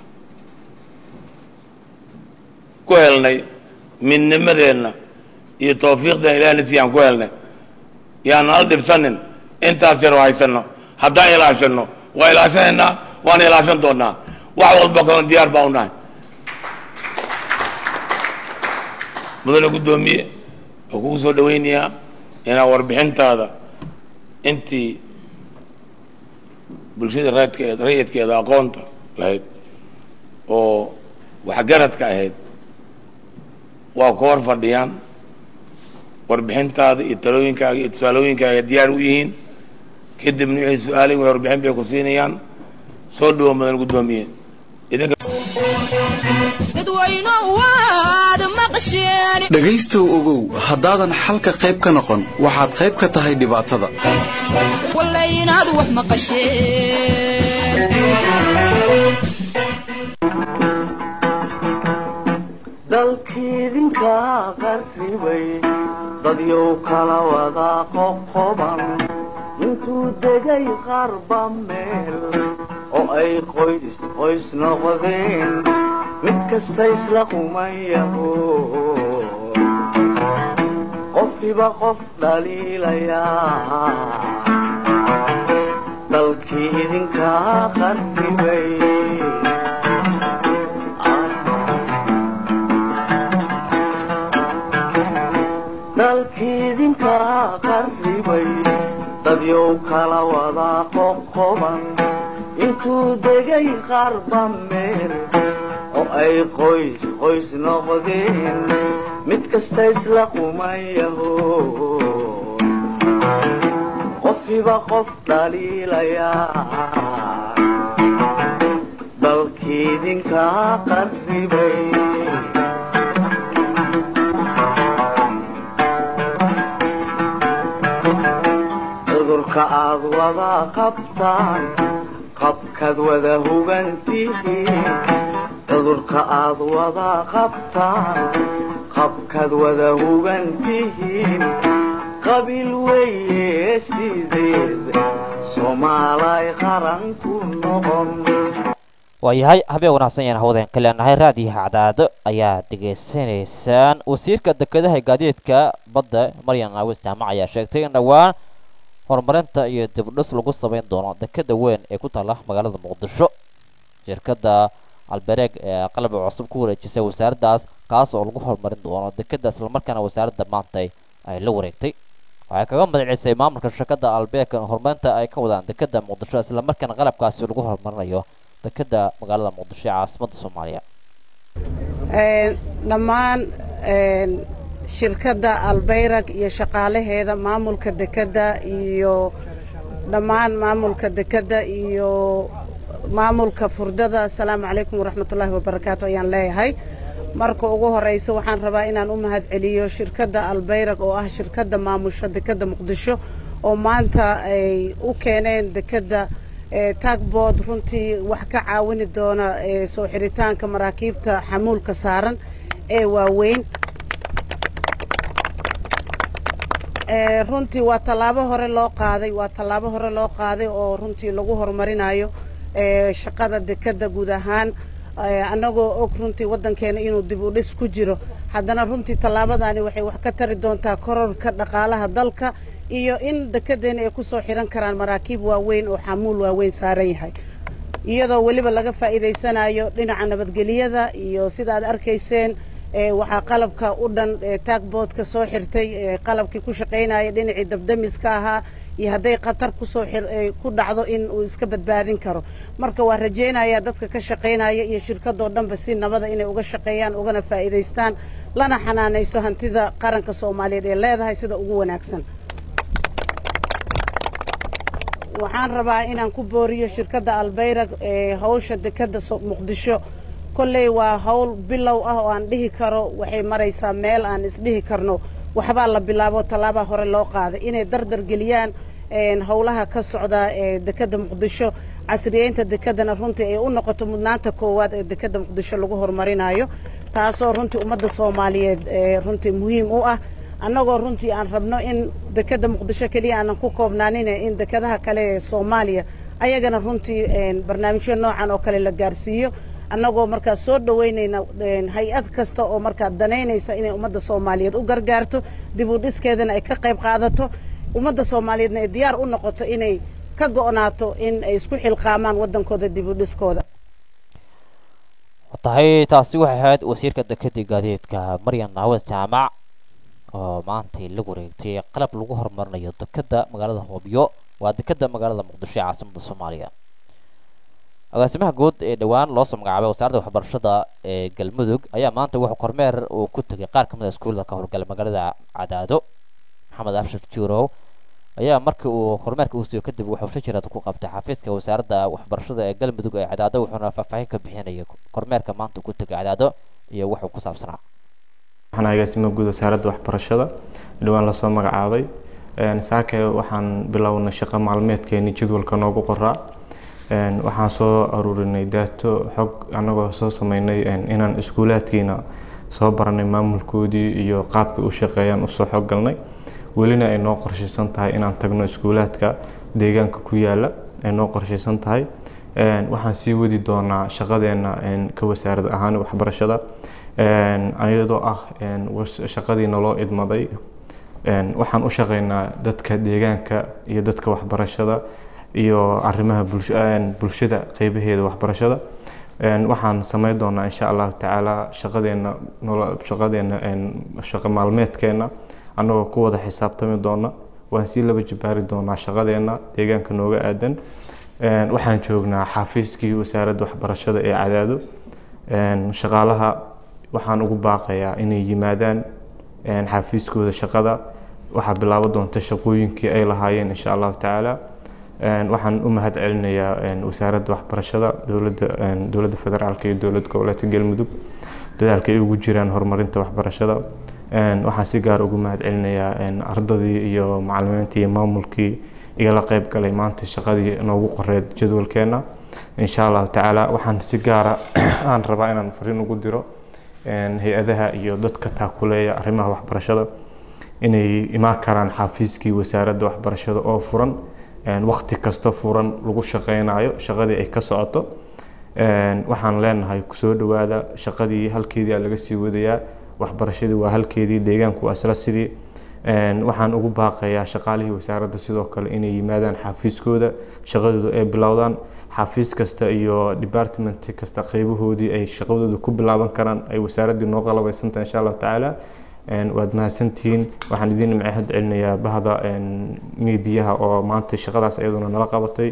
S12: ku helnay midnimadeenna iyo tawfiiqdeen ilahna si aan ku helnay yaan nala dhibsanin intaas yar oo haysano haddaan ilaashano waa ilaashanaynaa waana ilaashan doonaa wax walba kalena diyaar baa u nahay mudane guddoomiye oo kugu soo dhawaynayaa inaa warbixintaada intii bulshada raadkeed rayidkeeda aqoonta lahayd oo waxgaradka ahayd waa ku hor fadhiyaan warbixintaada iyo talooyinkaaga iyo tusaalooyinkaaga diyaar u yihiin kadibna wixii su-aalay way warbixin bay ku siinayaan soo dhawo mudan guddoomiye idinka
S13: dhegaystow ogow haddaadan xalka qayb ka noqon waxaad qayb ka tahay dhibaatada
S1: dalkiidinka qarribay dadyow kala wada qoqoban intuu degay qarba meel oo ay qoys qoys noqdeen mid kasta isla qumayaho qofkiba qof dhaliilayaa dalkii idinkaa qarribay dalkiidinkaa qarribay dadyow kala wada qoqoban intuu degay qarba meel oo ay qoys qoys noqdeen mid kasta isla qumayaho qofkiba qof dhaliilayaa dalkiidinkaa qarribay cudurka aad wada qabtaan qabkaad wada hugantihiin cudurka aad wada qabtaan qabkaad wada hugantihiin qabiil weeye sideed soomaalay qaran ku noqon
S2: waayahay habeen wanaagsan yaan hawdeen ka leenahay raadiyaha cadaado ayaa dhegaysanaysaan wasiirka dekedaha gaadiidka badda maryan naawis jaamac ayaa sheegtay in dhowaan horumarinta iyo dibdhis lagu samayn doono dekeda weyn ee ku taala magaalada muqdisho shirkadda albereeg ee qalab cusub ku wareejisay wasaaraddaas kaas oo lagu horumarin doono dekeda islamarkaana wasaaradda maantay ay la wareegtay waxay kaga magacisay maamulka shirkadda albeeg horumarinta ay ka wadaan dekeda muqdisho islamarkaana qalabkaasi lagu horumarinayo dekeda magaalada muqdisho ee caasimadda soomaaliya
S14: dhammaan shirkadda albayrag iyo shaqaalaheeda maamulka dekedda iyo dhammaan maamulka dekedda iyo maamulka furdada asalaamu calaykum waraxmatullaahi wabarakaatu ayaan leeyahay marka ugu horeysa waxaan rabaa inaan u mahad celiyo shirkadda albayrag oo ah shirkadda maamusha dekedda muqdisho oo maanta ay u keeneen dekedda tagbood runtii wax ka caawini doona soo xiritaanka maraakiibta xamuulka saaran ee waaweyn runtii waa tallaabo hore loo qaaday waa tallaabo hore loo qaaday oo runtii lagu horumarinayo shaqada dekedda guud ahaan annagoo og runtii waddankeena inuu dib u dhis ku jiro haddana runtii tallaabadaani waxay wax ka tari doontaa kororka dhaqaalaha dalka iyo in dekedeena ay ku soo xihan karaan maraakiib waaweyn oo xamuul waaweyn saaran yahay iyadoo weliba laga faa'iidaysanayo dhinaca nabadgelyada iyo sida aad arkayseen waxaa qalabka u dhan taagboodka soo xirtay qalabkii ku shaqaynaya dhinacii dabdamiska ahaa iyo hadday khatar kusoo ku dhacdo in uu iska badbaadin karo marka waa rajaynayaa dadka ka shaqaynaya iyo shirkadoo dhanba si nabada inay uga shaqeeyaan ugana faa'iidaystaan lana xanaanayso hantida qaranka soomaaliyeed ee leedahay sida ugu wanaagsan waxaan rabaa inaan ku booriyo shirkadda albayrag ee hawsha dekedda muqdisho kolley waa hawl bilow ah oo aan dhihi karo waxay maraysaa meel aan isdhihi karno waxbaa la bilaabo tallaabaa hore loo qaaday inay dardar geliyaan howlaha ka socda ee dekedda muqdisho casriyeynta dekeddana runtii ay u noqoto mudnaanta koowaad ee dekedda muqdisho lagu horumarinayo taasoo runtii ummadda soomaaliyeed runtii muhiim u ah annagoo runtii aan rabno in dekedda muqdisho keliya aanan ku koobnaanine in dekedaha kale ee soomaaliya ayagana runtii barnaamijyo noocan oo kale la gaarsiiyo annagoo markaa soo dhoweynayna hay-ad kasta oo markaa danaynaysa inay ummadda soomaaliyeed u gargaarto dib u dhiskeedana ay ka qayb qaadato ummadda soomaaliyeedna ay diyaar u noqoto inay ka go'naato in ay isku xilqaamaan waddankooda dib u dhiskooda
S2: tahay taasi waxay ahayd wasiirka dekedii gaadiidka maryan naawad jaamac oo maantay la wareegtay qalab lagu horumarinayo dekedda magaalada hoobyo waa dekedda magaalada muqdisho ee caasimada soomaaliya agaasimaha guud ee dhowaan loo soo magacaabay wasaaradda waxbarashada ee galmudug ayaa maanta wuxuu kormeer uu ku tegay qaar ka mid a iskuullada ka howlgala magaalada cadaado maxamed abshir juurow ayaa markii uu kormeerka uu siiyo kadib wuxuu shajirad ku qabtay xafiiska wasaaradda waxbarashada ee galmudug ee cadaado wuxuuna faahfaahin ka bixinayay kormeerka maanta uu ku tegay cadaado iyo wuxuu ku saabsanaa
S15: waxaan agaasimaha guud wasaaradda waxbarashada dhowaan lasoo magacaabay saake waxaan bilownay shaqo maalmeedkeeni jadwalka noogu qoraa waxaan soo aruurinay daato xog annagoo soo sameynay inaan iskuulaadkiina soo baranay maamulkoodii iyo qaabkay u shaqeeyaan usoo xog galnay welina ay noo qorshaysan tahay inaan tagno iskuulaadka deegaanka ku yaala ay noo qorshaysan tahay waxaan sii wadi doonaa shaqadeena ka wasaarad ahaan waxbarashada iyadoo ah shaqadii naloo idmaday waxaan u shaqeynaa dadka deegaanka iyo dadka waxbarashada iyo arrimaha bulshada qeybaheeda waxbarashada waxaan sameyn doonaa insha allahu tacaala shaqadeena shaqadeena shaqo maalmeedkeena annagoo ku wada xisaabtami doona waan sii laba jibaari doonaa shaqadeena deegaanka nooga aadan waxaan joognaa xafiiskii wasaaradda waxbarashada ee cadaado shaqaalaha waxaan ugu baaqayaa inay yimaadaan xafiiskooda shaqada waxaa bilaabo doonta shaqooyinkii ay lahaayeen insha allahu tacaala waxaan u mahad celinayaa wasaaradda waxbarashada dowladda dowladda federaalka iyo dowlad goboleedka galmudug dadaalka ay ugu jiraan horumarinta waxbarashada waxaan si gaar ugu mahad celinayaa ardadii iyo macalimiintii iyo maamulkii igala qeyb galay maanta shaqadii noogu qoreed jadwalkeena insha allahu tacaala waxaan si gaara aan rabaa inaan fariin ugu diro hay-adaha iyo dadka taakuleeya arrimaha waxbarashada inay imaan karaan xafiiskii wasaaradda waxbarashada oo furan waqti kasta furan lagu shaqeynayo shaqadii ay ka socoto waxaan leenahay kusoo dhawaada shaqadii halkeedii laga sii wadayaa waxbarashadii waa halkeedii deegaanku waa isla sidii waxaan ugu baaqayaa shaqaalihii wasaaradda sidoo kale inay yimaadaan xafiiskooda shaqadooda ay bilowdaan xafiis kasta iyo department kasta qeybahoodii ay shaqadooda ku bilaaban karaan ay wasaaraddii noo qalabeysantahay insha allahu tacaala waad mahadsantihiin waxaan idiin mahad celinayaa bahda miidiyaha oo maanta shaqadaas iyaduna nala qabatay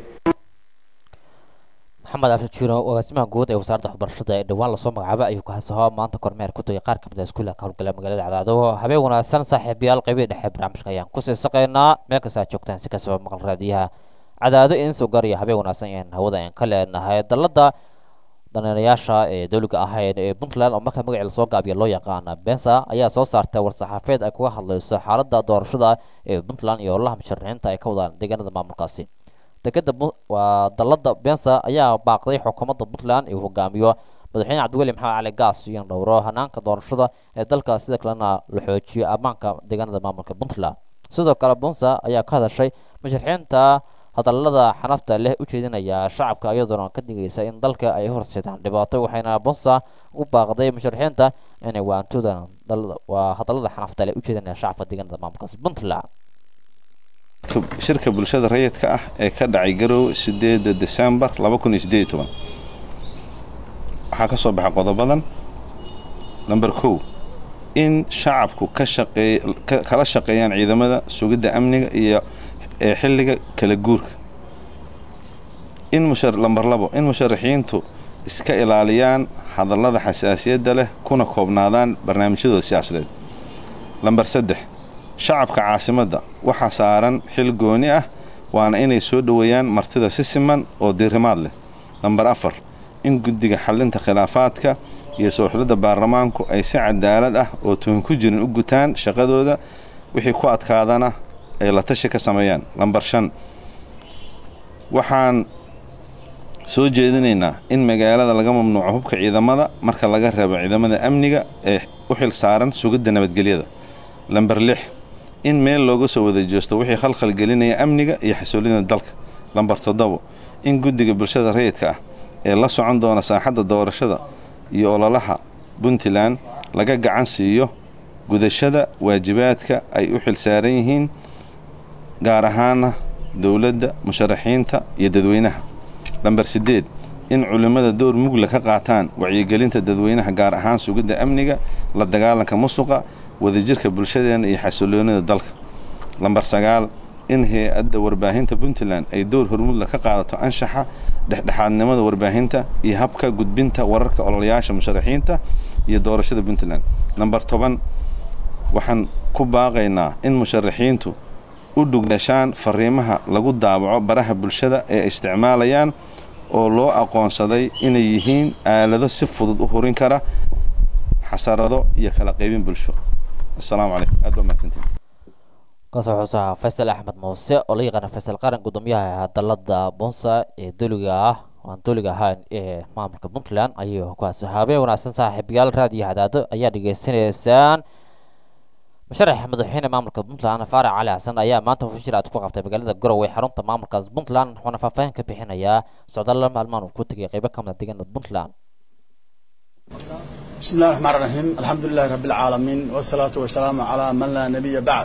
S2: maxamed abshir juuro agaasimaha guud ee wasaaradda waxbarashada ee dhowaan lasoo magacaabay ayuu kahasaho maanta kormeer ku tagay qaar kamid a iskuulla ka howlgala magaalada cadaado habeen wanaagsan saaxiibayaal qeybihii dhexe barnaamijka ayaan kusii saqaynaa meel kasta aad joogtaan si kastaba maqal raadiyaha cadaado idin soo gaaraya habeen wanaagsan ayaan hawada ayaan ka leenahay dalladda daneerayaasha ee dowliga ahayn ee puntland oo marka magaceeda lasoo gaabiya loo yaqaana bensa ayaa soo saartay war-saxaafeed ay kuga hadlayso xaaladda doorashada ee puntland iyo howlaha musharaxiinta ay ka wadaan deegaanada maamulkaasi dekeda waa dalada bensa ayaa baaqday xukuumadda puntland uu hogaamiyo madaxweyne cabdiweli maxamed cali gaas iyo dhowro hanaanka doorashada ee dalka sida kalena la xoojiyo ammaanka deegaanada maamulka puntland sidoo kale bunsa ayaa ka hadashay musharaxiinta hadalada xanafta leh u jeedinaya shacabka iyadoona ka digaysa in dalka ay horseedaan dhibaato waxayna bunsa u baaqday musharaxiinta inay waantooda waa hadalada xanafta leh u jeedinaya shacabka deegaanada maamulkaasi puntland
S16: shirka bulshada rayidka ah ee ka dhacay garowe sideeda desembar laba kun iyo sideed iyo toban waxaa ka soo baxay qodobadan number kow in shacabku ka shaqeey kala shaqeeyaan ciidamada sugidda amniga iyo ee xilliga kala guurka in mushar lamber labo in musharaxiintu iska ilaaliyaan hadallada xasaasiyadda leh kuna koobnaadaan barnaamijyadooda siyaasadeed lamber saddex shacabka caasimadda waxaa saaran xil gooni ah waana inay soo dhoweeyaan martida si siman oo diirimaad leh lamber afar in guddiga xallinta khilaafaadka iyo soo xulidda baarlamaanku ay si cadaalad ah oo tuhun ku jirin u gutaan shaqadooda wixii ku adkaadana ay la tashi ka sameeyaan lamber shan waxaan soo jeedinaynaa in magaalada laga mamnuuco hubka ciidamada marka laga reebo ciidamada amniga ee u xil saaran sugidda nabadgelyada lamber lix in meel looga soo wada jeesto wixii khalkhal gelinaya amniga iyo xasuulida dalka lamber toddobo in guddiga bulshada rayidka ah ee la socon doona saaxadda doorashada iyo ololaha puntland laga gacan siiyo gudashada waajibaadka ay u xil saaran yihiin gaar ahaana dowladda musharaxiinta iyo dadweynaha lamber siddeed in culimmada door mugla ka qaataan wacyigelinta dadweynaha gaar ahaan sugidda amniga la dagaalanka musuqa wadajirka bulshadeena iyo xasiloonida dalka lamber sagaal in hay-adda warbaahinta puntland ay door hormudla ka qaadato anshaxa dhexdhexaadnimada warbaahinta iyo habka gudbinta wararka ololayaasha musharaxiinta iyo doorashada puntland lamber toban waxaan ku baaqaynaa in musharaxiintu u dhugdhashaan fariimaha lagu daabaco baraha bulshada ee isticmaalayaan oo loo aqoonsaday inay yihiin aalado si fudud u hurin kara xasarado iyo kala qaybin bulsho asalaamu calaykum aad baa mahadsantiin
S2: kaas wuxuu sahaa faysal axmed muuse oo la yaqaana faysal qaran gudoomiyaha dalada bunsa ee doliga ah aan doliga ahaan ee maamulka puntland ayuu kuwaasi habeen wanaagsan saaxiibayaal raadiyo hadaado ayaa dhegaysanaysaan musharax madaxweyne maamulka puntland faarac cali xasan ayaa maanta hufashir aad ku qabtay magaalada garowe xarunta maamulkaas puntland wuxuuna faahfaahin ka bixinayaa socdaalla maalmaan uu ku tegay qeybo ka mid a deegaanada puntland
S17: بسم الله الرحمن الرحيم الحمد لله رب العالمين والصلاة والسلام على من لا نبي بعد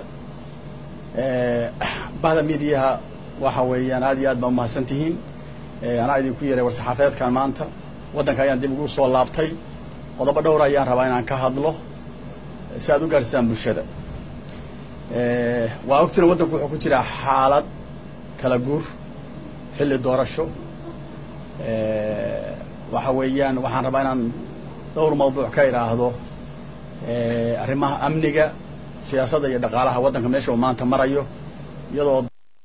S17: بعد ميديها waxa weeyaan aad iyo aad baa umahadsantihiin anaa idinku yeeray war-saxaafeedkan maanta waddanka ayaan dib ugu soo laabtay qodobo dhowr ayaan rabaa inaan ka hadlo si aad u gaarsiisaan bulshada waa ogtina waddanku wuxuu ku jiraa xaalad kala guur xilli doorasho waxa weeyaan waxaan rabaa inaan dhowr mawduuc ka idhaahdo arrimaha amniga siyaasadda iyo dhaqaalaha waddanka meesha uu maanta marayo iyadoo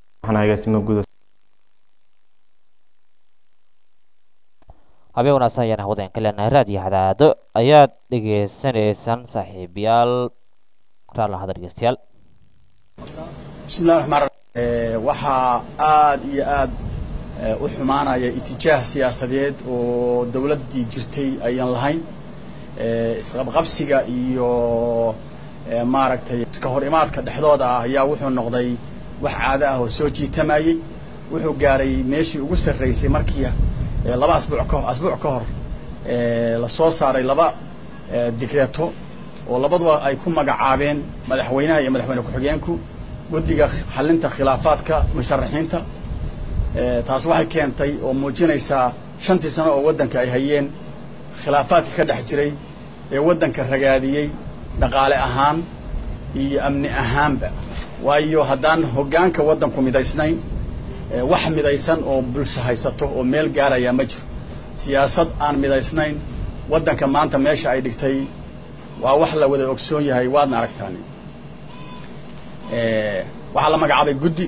S2: habeen wanaagsan ayaan hawadaen ka leenahay raadiyo hadaado ayaad dhegaysanaysaan saaxiibayaal raallahada dhegeystayaal
S17: bismi illahi raxmaan raxiim waxaa aad iyo aad u xumaanaya itijaah siyaasadeed oo dawladdii jirtay ayaan lahayn isqabqabsiga iyo maaragtay iska hor imaadka dhexdooda ah ayaa wuxuu noqday wax caado ah oo soo jiitamayey wuxuu gaaray meeshii ugu sarraysay markii laba asbuuc ka asbuuc ka hor la soo saaray laba digreeto oo labaduba ay ku magacaabeen madaxweynaha iyo madaxweyne ku-xigeenku guddiga xallinta khilaafaadka musharaxiinta taas waxay keentay oo muujinaysaa shantii sano oo waddanka ay hayeen khilaafaadkii ka dhex jiray ee waddanka ragaadiyey dhaqaale ahaan iyo amni ahaanba waayo haddaan hoggaanka waddanku midaysnayn wax midaysan oo bulsho haysato oo meel gaarayaa ma jiro siyaasad aan midaysnayn waddanka maanta meesha ay dhigtay waa wax la wada ogsoon yahay waadna aragtaan waxaa la magacaabay guddi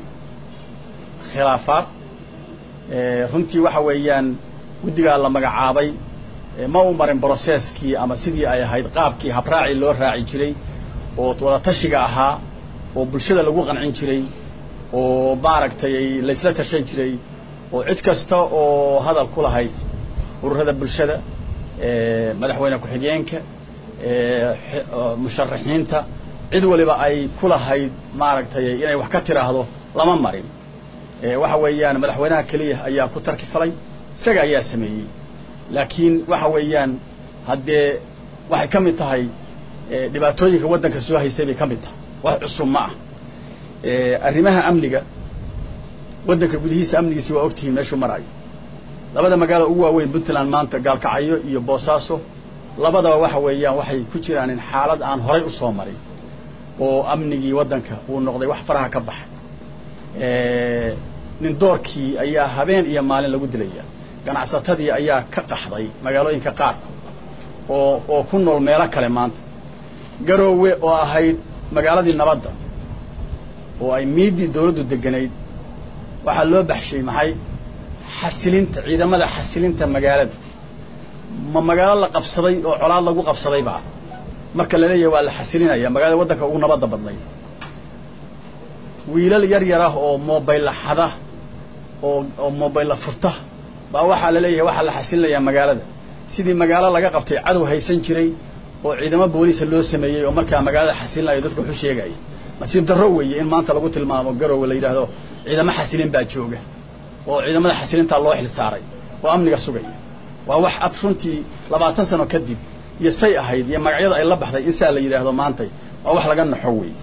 S17: khilaafaad runtii waxa weeyaan guddigaa la magacaabay ma u marin brocesskii ama sidii ay ahayd qaabkii habraaci loo raaci jiray oo wada tashiga ahaa oo bulshada lagu qancin jiray oo maaragtay laysla tashan jiray oo cid kasta oo hadal ku lahayd ururada bulshada madaxweyne ku-xigeenka musharaxiinta cid waliba ay ku lahayd maaragtay inay wax ka tiraahdo lama marin waxa weeyaan madaxweynaha keliya ayaa ku tarki falay isaga ayaa sameeyey laakiin waxa weeyaan haddee waxay ka mid tahay dhibaatooyinka waddanka soo haystay bay ka mid tahay wax cusub ma ah arrimaha amniga waddanka gudihiisa amnigiisi waa ogtihiin meeshuu marayo labada magaalo ugu waaweyn puntland maanta gaalkacyo iyo boosaaso labadaba waxa weeyaan waxay ku jiraan in xaalad aan horay u soo marin oo amnigii waddanka uu noqday wax faraha ka baxay nin doorkii ayaa habeen iyo maalin lagu dilaya ganacsatadii ayaa ka qaxday magaalooyinka qaarkood oo oo ku nool meelo kale maanta garoowe oo ahayd magaaladii nabadda oo ay miiddii dawladdu deganayd waxaa loo baxshay maxay xasilinta ciidamada xasilinta magaalada ma magaalo la qabsaday oo colaad lagu qabsaday baa marka la leeyahay waa la xasilinaya magaalada waddanka ugu nabadda badnayd wiilal yar yar ah oo mobaylla xada oo oo mobaylla furta baa waxaa la leeyahay waxaa la xasilinayaa magaalada sidii magaalo laga qabtay cadow haysan jiray oo ciidamo booliisa loo sameeyey oo markaa magaalada xasilinayo dadka wuxuu sheegaya nasiib darro weeye in maanta lagu tilmaamo garowe la yidhaahdo ciidamo xasilin baa jooga oo ciidamada xasilintaa loo xil saaray oo amniga sugaya waa wax ab runtii labaatan sano kadib iyo say ahayd iyo magacyada ay la baxday in saa la yidhaahdo maantay waa wax laga naxo weeye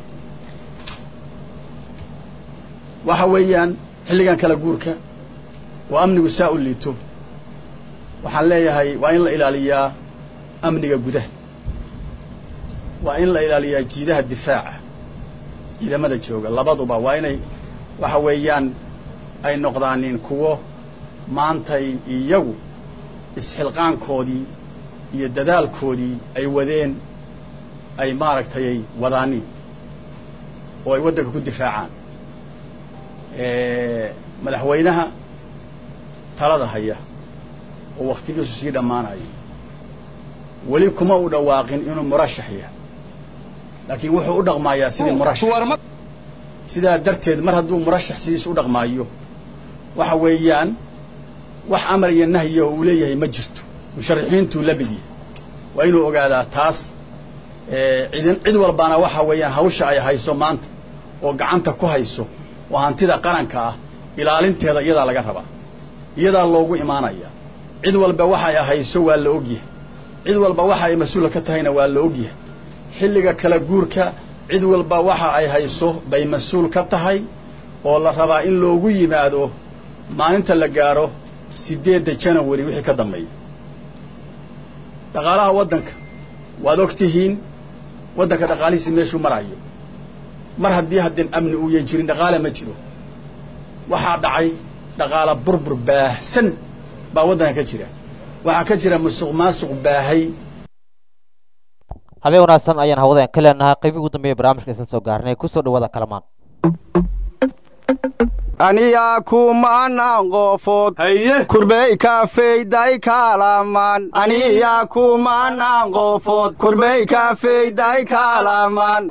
S17: waxa weeyaan xilligan kala guurka oo amnigu saa u liito waxaan leeyahay waa in la ilaaliyaa amniga gudaha waa in la ilaaliyaa jiidaha difaaca ciidamada jooga labaduba waa inay waxa weeyaan ay noqdaanin kuwo maantay iyagu isxilqaankoodii iyo dadaalkoodii ay wadeen ay maaragtay wadaaniin oo ay waddanka ku difaacaan madaxweynaha talada haya oo wakhtigiisu sii dhammaanayo weli kuma u dhawaaqin inuu murashax yahay laakiin wuxuu u dhaqmaayaa sidii murashax sidaa darteed mar hadduu murashax sidiis u dhaqmaayo waxa weeyaan wax amar iyo nahya oo uu leeyahay ma jirto musharaxiintuu la mid yahay waa inuu ogaadaa taas cidin cid walbaana waxa weeyaan hawsha ay hayso maanta oo gacanta ku hayso oo hantida qaranka ah ilaalinteeda iyadaa laga rabaa iyadaa loogu imaanaya cid walba waxa ay hayso waa la ogyahay cid walba waxa ay mas-uula ka tahayna waa la ogyahay xilliga kala guurka cid walba waxa ay hayso bay mas-uul ka tahay oo la rabaa in loogu yimaado maalinta la gaaro siddeedda janawari wixii ka dambeeya dhaqaalaha waddanka waad og tihiin waddanka dhaqaalihiisi meeshuu marayo mar haddii haddeen amni uuyan jirin dhaqaale ma jiro waxaa dhacay dhaqaala burbur baahsan baa waddanka ka jira waxaa ka jira musuq maasuq baahay
S2: habeen wanaagsan ayaan hawadeen ka leenahay qaybihii ugu dambeeya barnaamijka isla soo gaarnay kusoo dhawaada kalamaan
S18: aniyaa kumanaan qofood kurbey kafeyday kaalamaan aniyaa kumanaan qofood kurbey kafeyday kaalamaan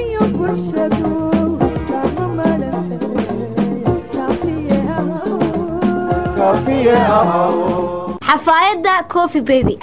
S19: xafaayadda coffee baby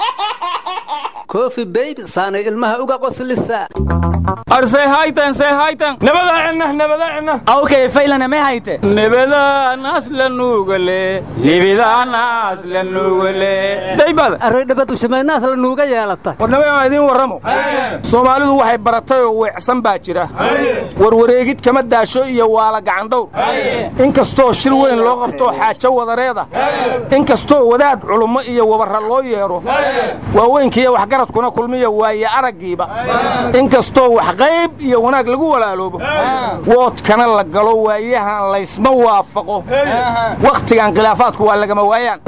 S20: kofi beybi saanay ilmaha uga qoslisa
S21: arsay haytan say haytan nabada cenna nabada cenna
S20: awkay faylana may hayte
S21: nabadaanaas la nuugale libidaanaas la nuugale daybada
S20: array dhabadu shamaynaas la nuuga yeelata
S21: warnamay aan idiin warramo soomaalidu waxay baratay oo weecsan baa jira warwareegid kama daasho iyo waala gacandhowr in kastoo shir weyn loo qabtoo xaajo wadareeda in kastoo wadaad culummo iyo wabarra loo yeedho waaweynkiiyo waxgar waxgaradkuna kulmiya waaye araggiiba inkastoo wax qayb iyo wanaag lagu walaaloobo woodkana la galo waayahan laysma waafaqo wakhtigan khilaafaadku waa lagama waayaan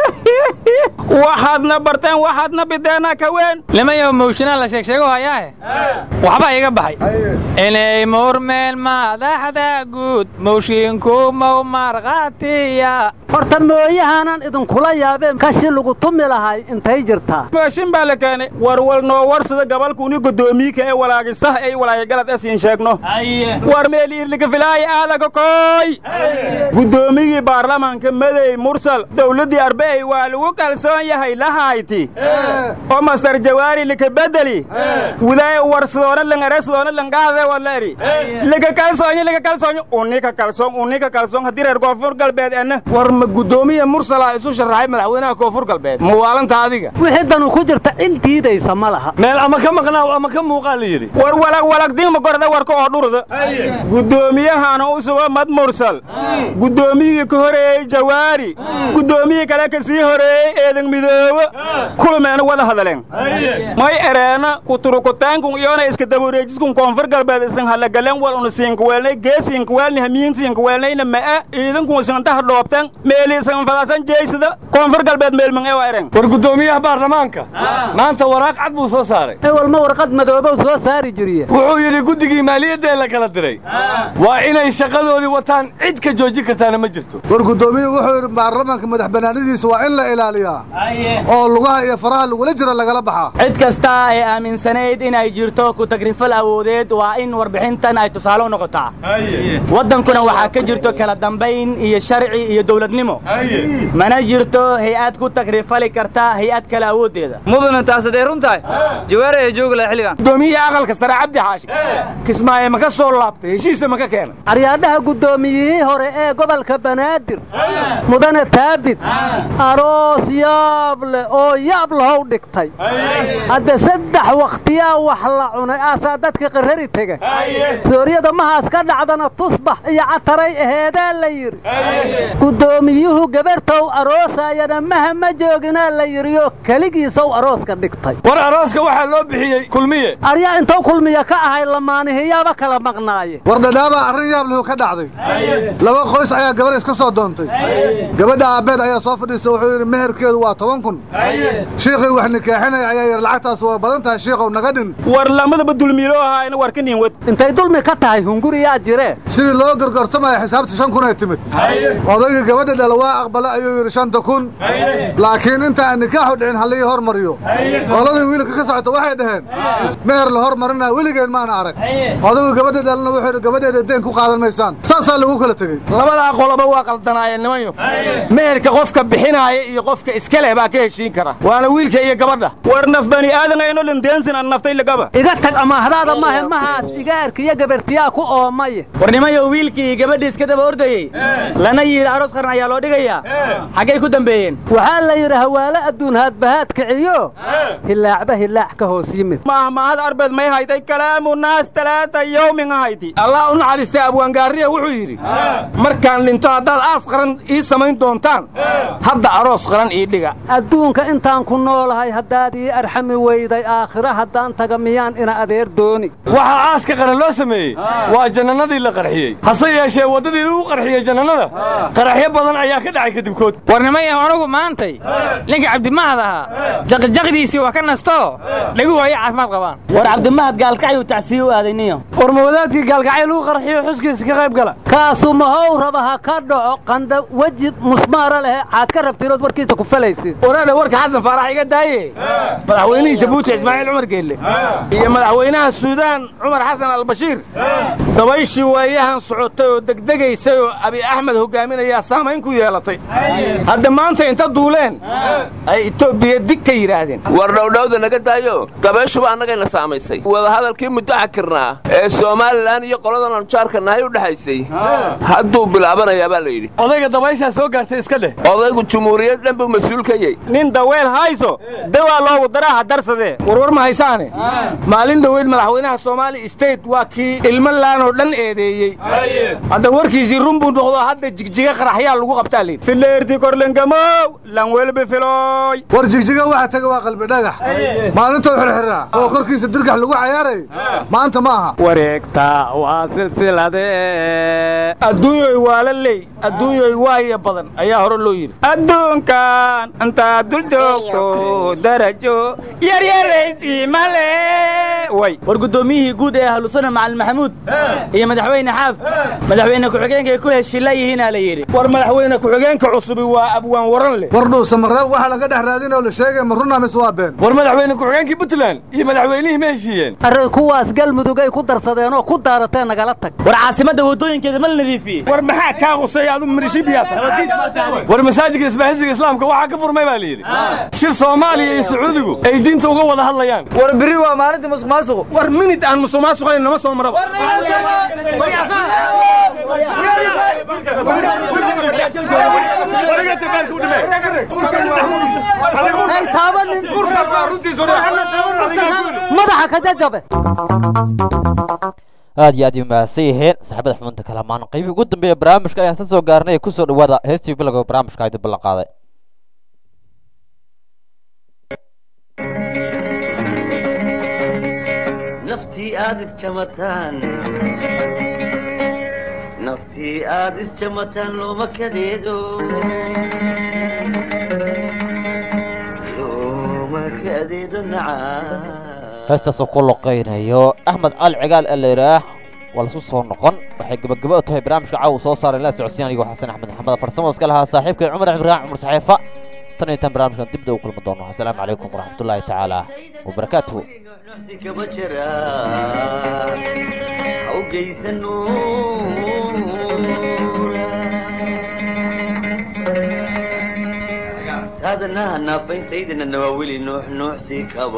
S21: waxaadna barteen waxaadna bideena ka weyn
S4: nimayo mawshinaa la sheegsheego hayaahe waxbaa iga baxay inay murmeen madaxda guud mawshiinku mow markhaatiya
S20: horta mooyahaanaan idinkula yaabeen kashi lagu tumi lahay intay jirtaa
S21: mooshin baa la keenay warwal noo warsada gabalkuuni godoomiika ee walaagisah ay walaayagalad esiin sheegno war meeliirlika filaaya aadaga kooy gudoomigii baarlamaanka madey mursal dowladdii arbeey waa lagu kalsoon yahay lahayti oo mastar jawaari lika bedeli wudaay warsadoona langaresadoona langaade waleri lika kalsoonyo lika kalsoonyo unika kalsoon unika kalsoon haddii reer koonfur galbeed ena war ma gudoomiya mursala isu sharaxay madaxweynaha koonfur galbeed muwaalanta adiga
S20: wixii danu ku jirta in diidaysa ma laha
S21: meel ama ka maqnaa ama ka muuqaa la yidhi war walag walagdingma gorda warka oo dhurda gudoomiyahana u suba mad mursal gudoomiyigii ka horeeyey jawaari gudoomiyii kale ka sii horeeyey eedan midoobo kulmeena wada hadaleen may ereena kuturukutaankun iyona iska dabareejiskun koonfur galbeed isan halagaleen wal una siinkuweelnay geesiinkuweelni hamiinsiinkuweelnayna ma'a iidankun isantaha dhoobteen meeli isan fadasan jeysada koonfur galbeed meelman ee waa ereen
S22: war gudoomiyaha baarlamaanka maanta waraaq cad buu soo saaray
S20: ewalma warqad madoobow soo saari jiriye
S22: wuxuu yidhi guddigii maaliyadda ee la kala diray waa inay shaqadoodii wataan cid ka joojin kartaana ma jirto
S23: war gudoomiyuhu wuxuu yidhi baarlamaanka madax bannaanidiisa waa in la ilaaliyaa oo lugaha iyo faraha lagula jira lagala baxaa
S24: cid kasta ay aaminsanayd inay jirto ku tagrifal awoodeed waa in warbixintan ay tusaale u noqotaa waddankuna waxaa ka jirto kala dambayn iyo sharci iyo dowladnimo mana jirto hay-ad ku tagrifali karta hay-ad kale awooddeeda
S21: mudana taasadee runtahay jawaari ee joogi laha xilligan gudoomiyihii aqalka sare cabdi xaashi kismaaye ma ka soo laabtay heshiisa ma ka keenay
S20: aryaadhaha guddoomiyihii hore ee gobolka banaadir mudane taabid aroos yaab leh oo yaab lahow dhigtay hadde saddex wakhtiyaa wax la cunay aasaa dadka qarrari tega sooriyada mahaas ka dhacdana tusbax iyo cataray aheedaa la yidhi guddoomiyuhu gabartow aroosayana maha ma jooginaa la yidhioo keligiisow arooska dhigtay
S22: war arooska waxaa loo bixiyey kulmiye
S20: aryaa intou kulmiya ka ahay lamaanihiyaaba kala maqnaaye
S23: war dhadhaabaa arrin yaab lahu ka dhacday laba qoys ayaa gabar iska soo doontay gabadha aabbeed ayaa soo fadhiisa wuxuu yidhi meherkeedu waa toban kun shiikhii wax nikaaxinaya ayaa yidhi lacagtaas waa badan tahay shiikhow naga dhin
S21: war lamadaba dulmiilo ahaa ina war ka niin wad
S20: intay dulmi ka tahay hunguriyaa jire
S23: sidii loo gorgortamaya xisaabta shan kun ay timid odayga gabadha dhala waa aqbala ayuu yidhi shanta kun laakiin inta aan nikaaxu dhicin hallii hormariyo qoladii wiilka ka socota waxay dhaheen meher la hormarinaa weligeen maana arag odaygu gabadha dhalana wuxuu yidhi gabadheeda deen ku qaadan maysaan saasaa lagu kala tegey
S21: labadaa qoloba waa qaldanaayeen nimanyo meherka qofka bixinaaya iyo qofka iska leh baa ka heshiin kara waana wiilka iyo gabadha war naf bani aadan ayno lindeensin an naftay lagaba
S20: iga tag amaahdaada maahe mahaas igaarka iyo gabartiyaa ku oomay
S24: war nimayo wiilkii iyo gabadhii iska daba ordayey lana yidhi aroos qaran ayaa loo dhigayaa xaggay ku dambeeyeen
S20: waxaa la yidhi hawaalo adduun haadbahaad kiciyo hilaacba hilaac ka hoos yimid
S21: mahmahad arbeed may haytay kalaamu naas talaata yowmin hayti allah u naxariistay abwaangaariya wuxuu yidhi markaan dhinto haddaad aas qaran ii samayn doontaan hadda aroos qaran ii dhiga
S20: adduunka intaan ku noolahay haddaad ii arxami weyday aakhiro haddaan taga miyaan ina adeer dooni
S22: waxaa aaska qaran loo sameeyey waa jannanadii la qarxiyey hase yeeshee waddadii lagu qarxiyey jannanada qaraxyo badan ayaa ka dhacay kadibkood
S4: warnimayaw anugu maantay ninka cabdimahad ahaa jaqijaqdiisii waa ka nastoo dhagu waayo caafimaad qabaan
S24: war cabdimahad gaalkacyu tacsiye u aaday niyo
S20: war mawadaadkii gaalkacyo lagu qarxiyo xuskiisa ka qayb gala kaasu mahow raba ha ka dhaco qanda weji musmaara lehe xaad ka rabtirood warkiisa ku falaysid
S21: waraadha warka xasan faarax iga daaye madaxweynihii jabuuti ismaaciil cumar geelle iyo madaxweynaha suudaan cumar xasan albashiir dabayshii waayahan socotay oo degdegaysay oo abi axmed hogaaminayaa saamayn ku yeelatay hadda maanta inta duuleen ay etoobiya dig ka yidhaahdeen
S25: war dhowdhowda naga daayo dabayshuba annagayna saamaysay wadahadalkii muddo xakirnaa ee somalilan iyo qoladan anjaarka nahay u dhexaysay hadduu bilaabanayaa baa la yidhi
S22: odayga dabayshaa soo gaartay iska dheh
S25: odaygu jumhuuriyad dhan buu mas-uul ka yey
S21: nin daweel hayso dawaa loogu daraa ha darsadee warwar ma haysaane maalin dhoweyd madaxweynaha soomaali state waa kii ilmo laanoo dhan eedeeyey hadda warkiisii run buu noqdo hadda jigjiga qaraxyaa lagu qabtaa layidhi fileerti korlengamow lanwelbi filooy
S23: war jigjiga waxa taga waa qalbidhaga dhagax maalintou xirxiraa oo korkiisa dirgax lagu cayaaray maanta ma aha
S21: wareegta waa silsilade adduunyoy waa la leey adduunyoy waahiya badan ayaa hore loo yidhi adduunkan intaad dul joogto darajo yaryaraysi male way
S24: war guddoomiyihii guud ee ahlusana macalin maxamuud iyo madaxweyne xaaf madaxweyne ku-xigeenka ay ku heshila yihiinaa la yidhi
S21: war madaxweyne ku-xigeenka cusubi waa abwaan waran leh
S23: war dhuusa mareeb waxaa laga dhex raadinoo la sheegay ma runaa mise waa been
S22: war madaxweyne ku-xigeenkii puntland iyo madaxweynihii ma heshiiyeen
S20: arrin kuwaas galmudug ay ku darsadeen oo ku daarateen nagala tag
S24: war caasimadda waddooyinkeeda ma la nadiifiyey
S21: war maxaa kaa qusay adu mirishibiyaa
S22: war masaajidka isbaahisiga islaamka waxaa ka furmay baa la yidhi shir soomaaliya iyo sacuudigu ay diinta uga wada hadlayaan
S21: war beri waa maalinta musuq maasuqu war minid aan musuq maasuqayn nama soo maraba
S20: hay taabanin madaxa ka jajabe
S2: aad iyo aad ay umahadsan yihiin saxaabada xubinta kalamaan qaybihii ugu dambeeya barnaamijka ayaan sla soo gaarnay ee kusoo dhawaada heestii bilowga barnaamijka ay dib ballan qaaday
S1: naftii aad isjamataan naftii aad isjamataan looma kadeedo looma kadeedo nacaa
S2: heestaasoo ku loqaynayo axmed cali cigaal ee la yidhaah waa laisku soo noqon waxay gebageba u tahay barnaamijka caawa soo saaray la socodsiin anigoo xasan axmed maxamed farsamo iska lahaa saaxiibkay cumar cimraan cumar saxiifa tan iyo tan barnaamijkan dibda u kulmi doono asalaamu calaykum waraxmatullaahi tacaala wabarakaatuhu
S1: nuxsi kama jira ha u geysano taadanaha naafayntaydana nawaawili nuux nuuxsi kaba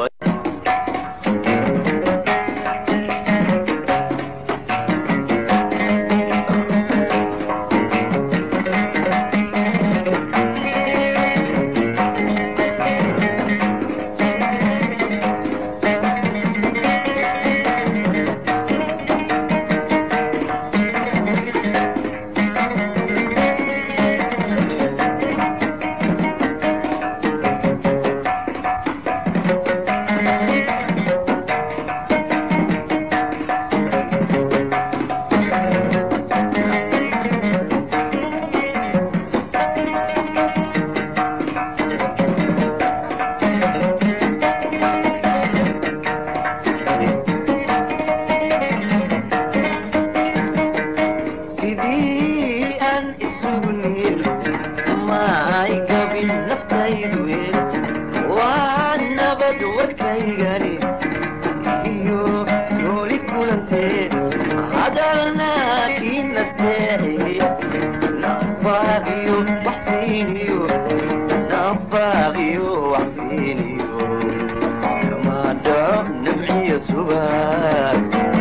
S1: sidii aan isugu niil ma ay gabin naftaydu waa nabad warkaygani iyo nooli kulantee hadalna kii nasteexiye nafaaqiyo waxsiiniyo nafaaqiyo waxsiiniyo kama dhaco namciyo subaag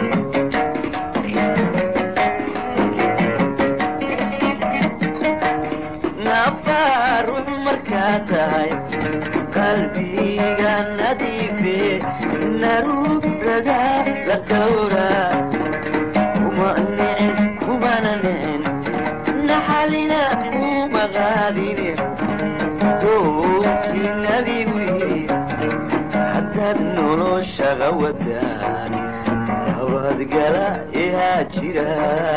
S1: nafaruux markaa tahay qalbiga nadiife naruurada la dhowra kuma nicin kumana nicin naxalina kuma qaadine sookii nabigu yidhi haddaad noloshaga wadaan nabadgala ihaa jira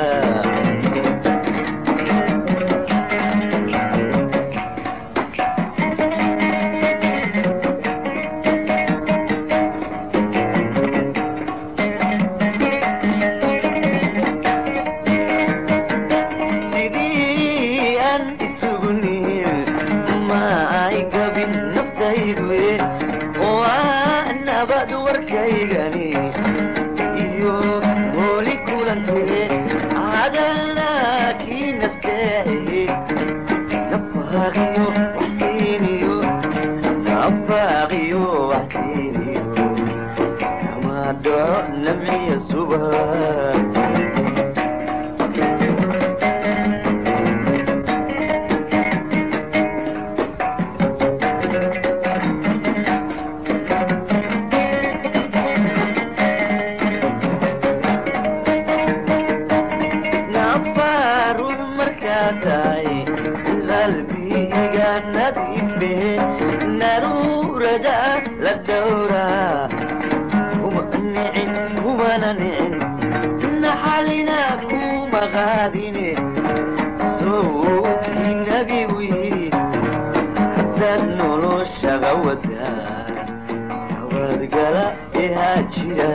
S1: sidii aan isugu niil ma ay gabin naftaydu waa nabad warkaygani iyo hooli kulantee hadalna kii nasteexiye nafaaqiyo waxsiiniyo nafaaqiyo waxsiiniyo kama dhaco namciya subag nafaruux markaa tahay qalbiga nadiife naruurada la dhowraa kuma nicin kumana nicin naxalina kuma qaadine sowkii nabigu yidhi haddaad noloshaga wadaa nabadgala ehaa jira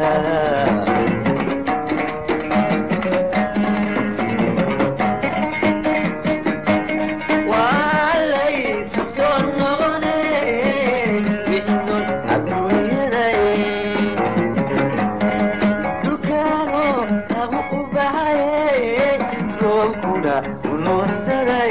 S1: waalaysu soo noqone wixnood adduunyadae dhulkaano lagu u baxaye roobkuna u nuursaday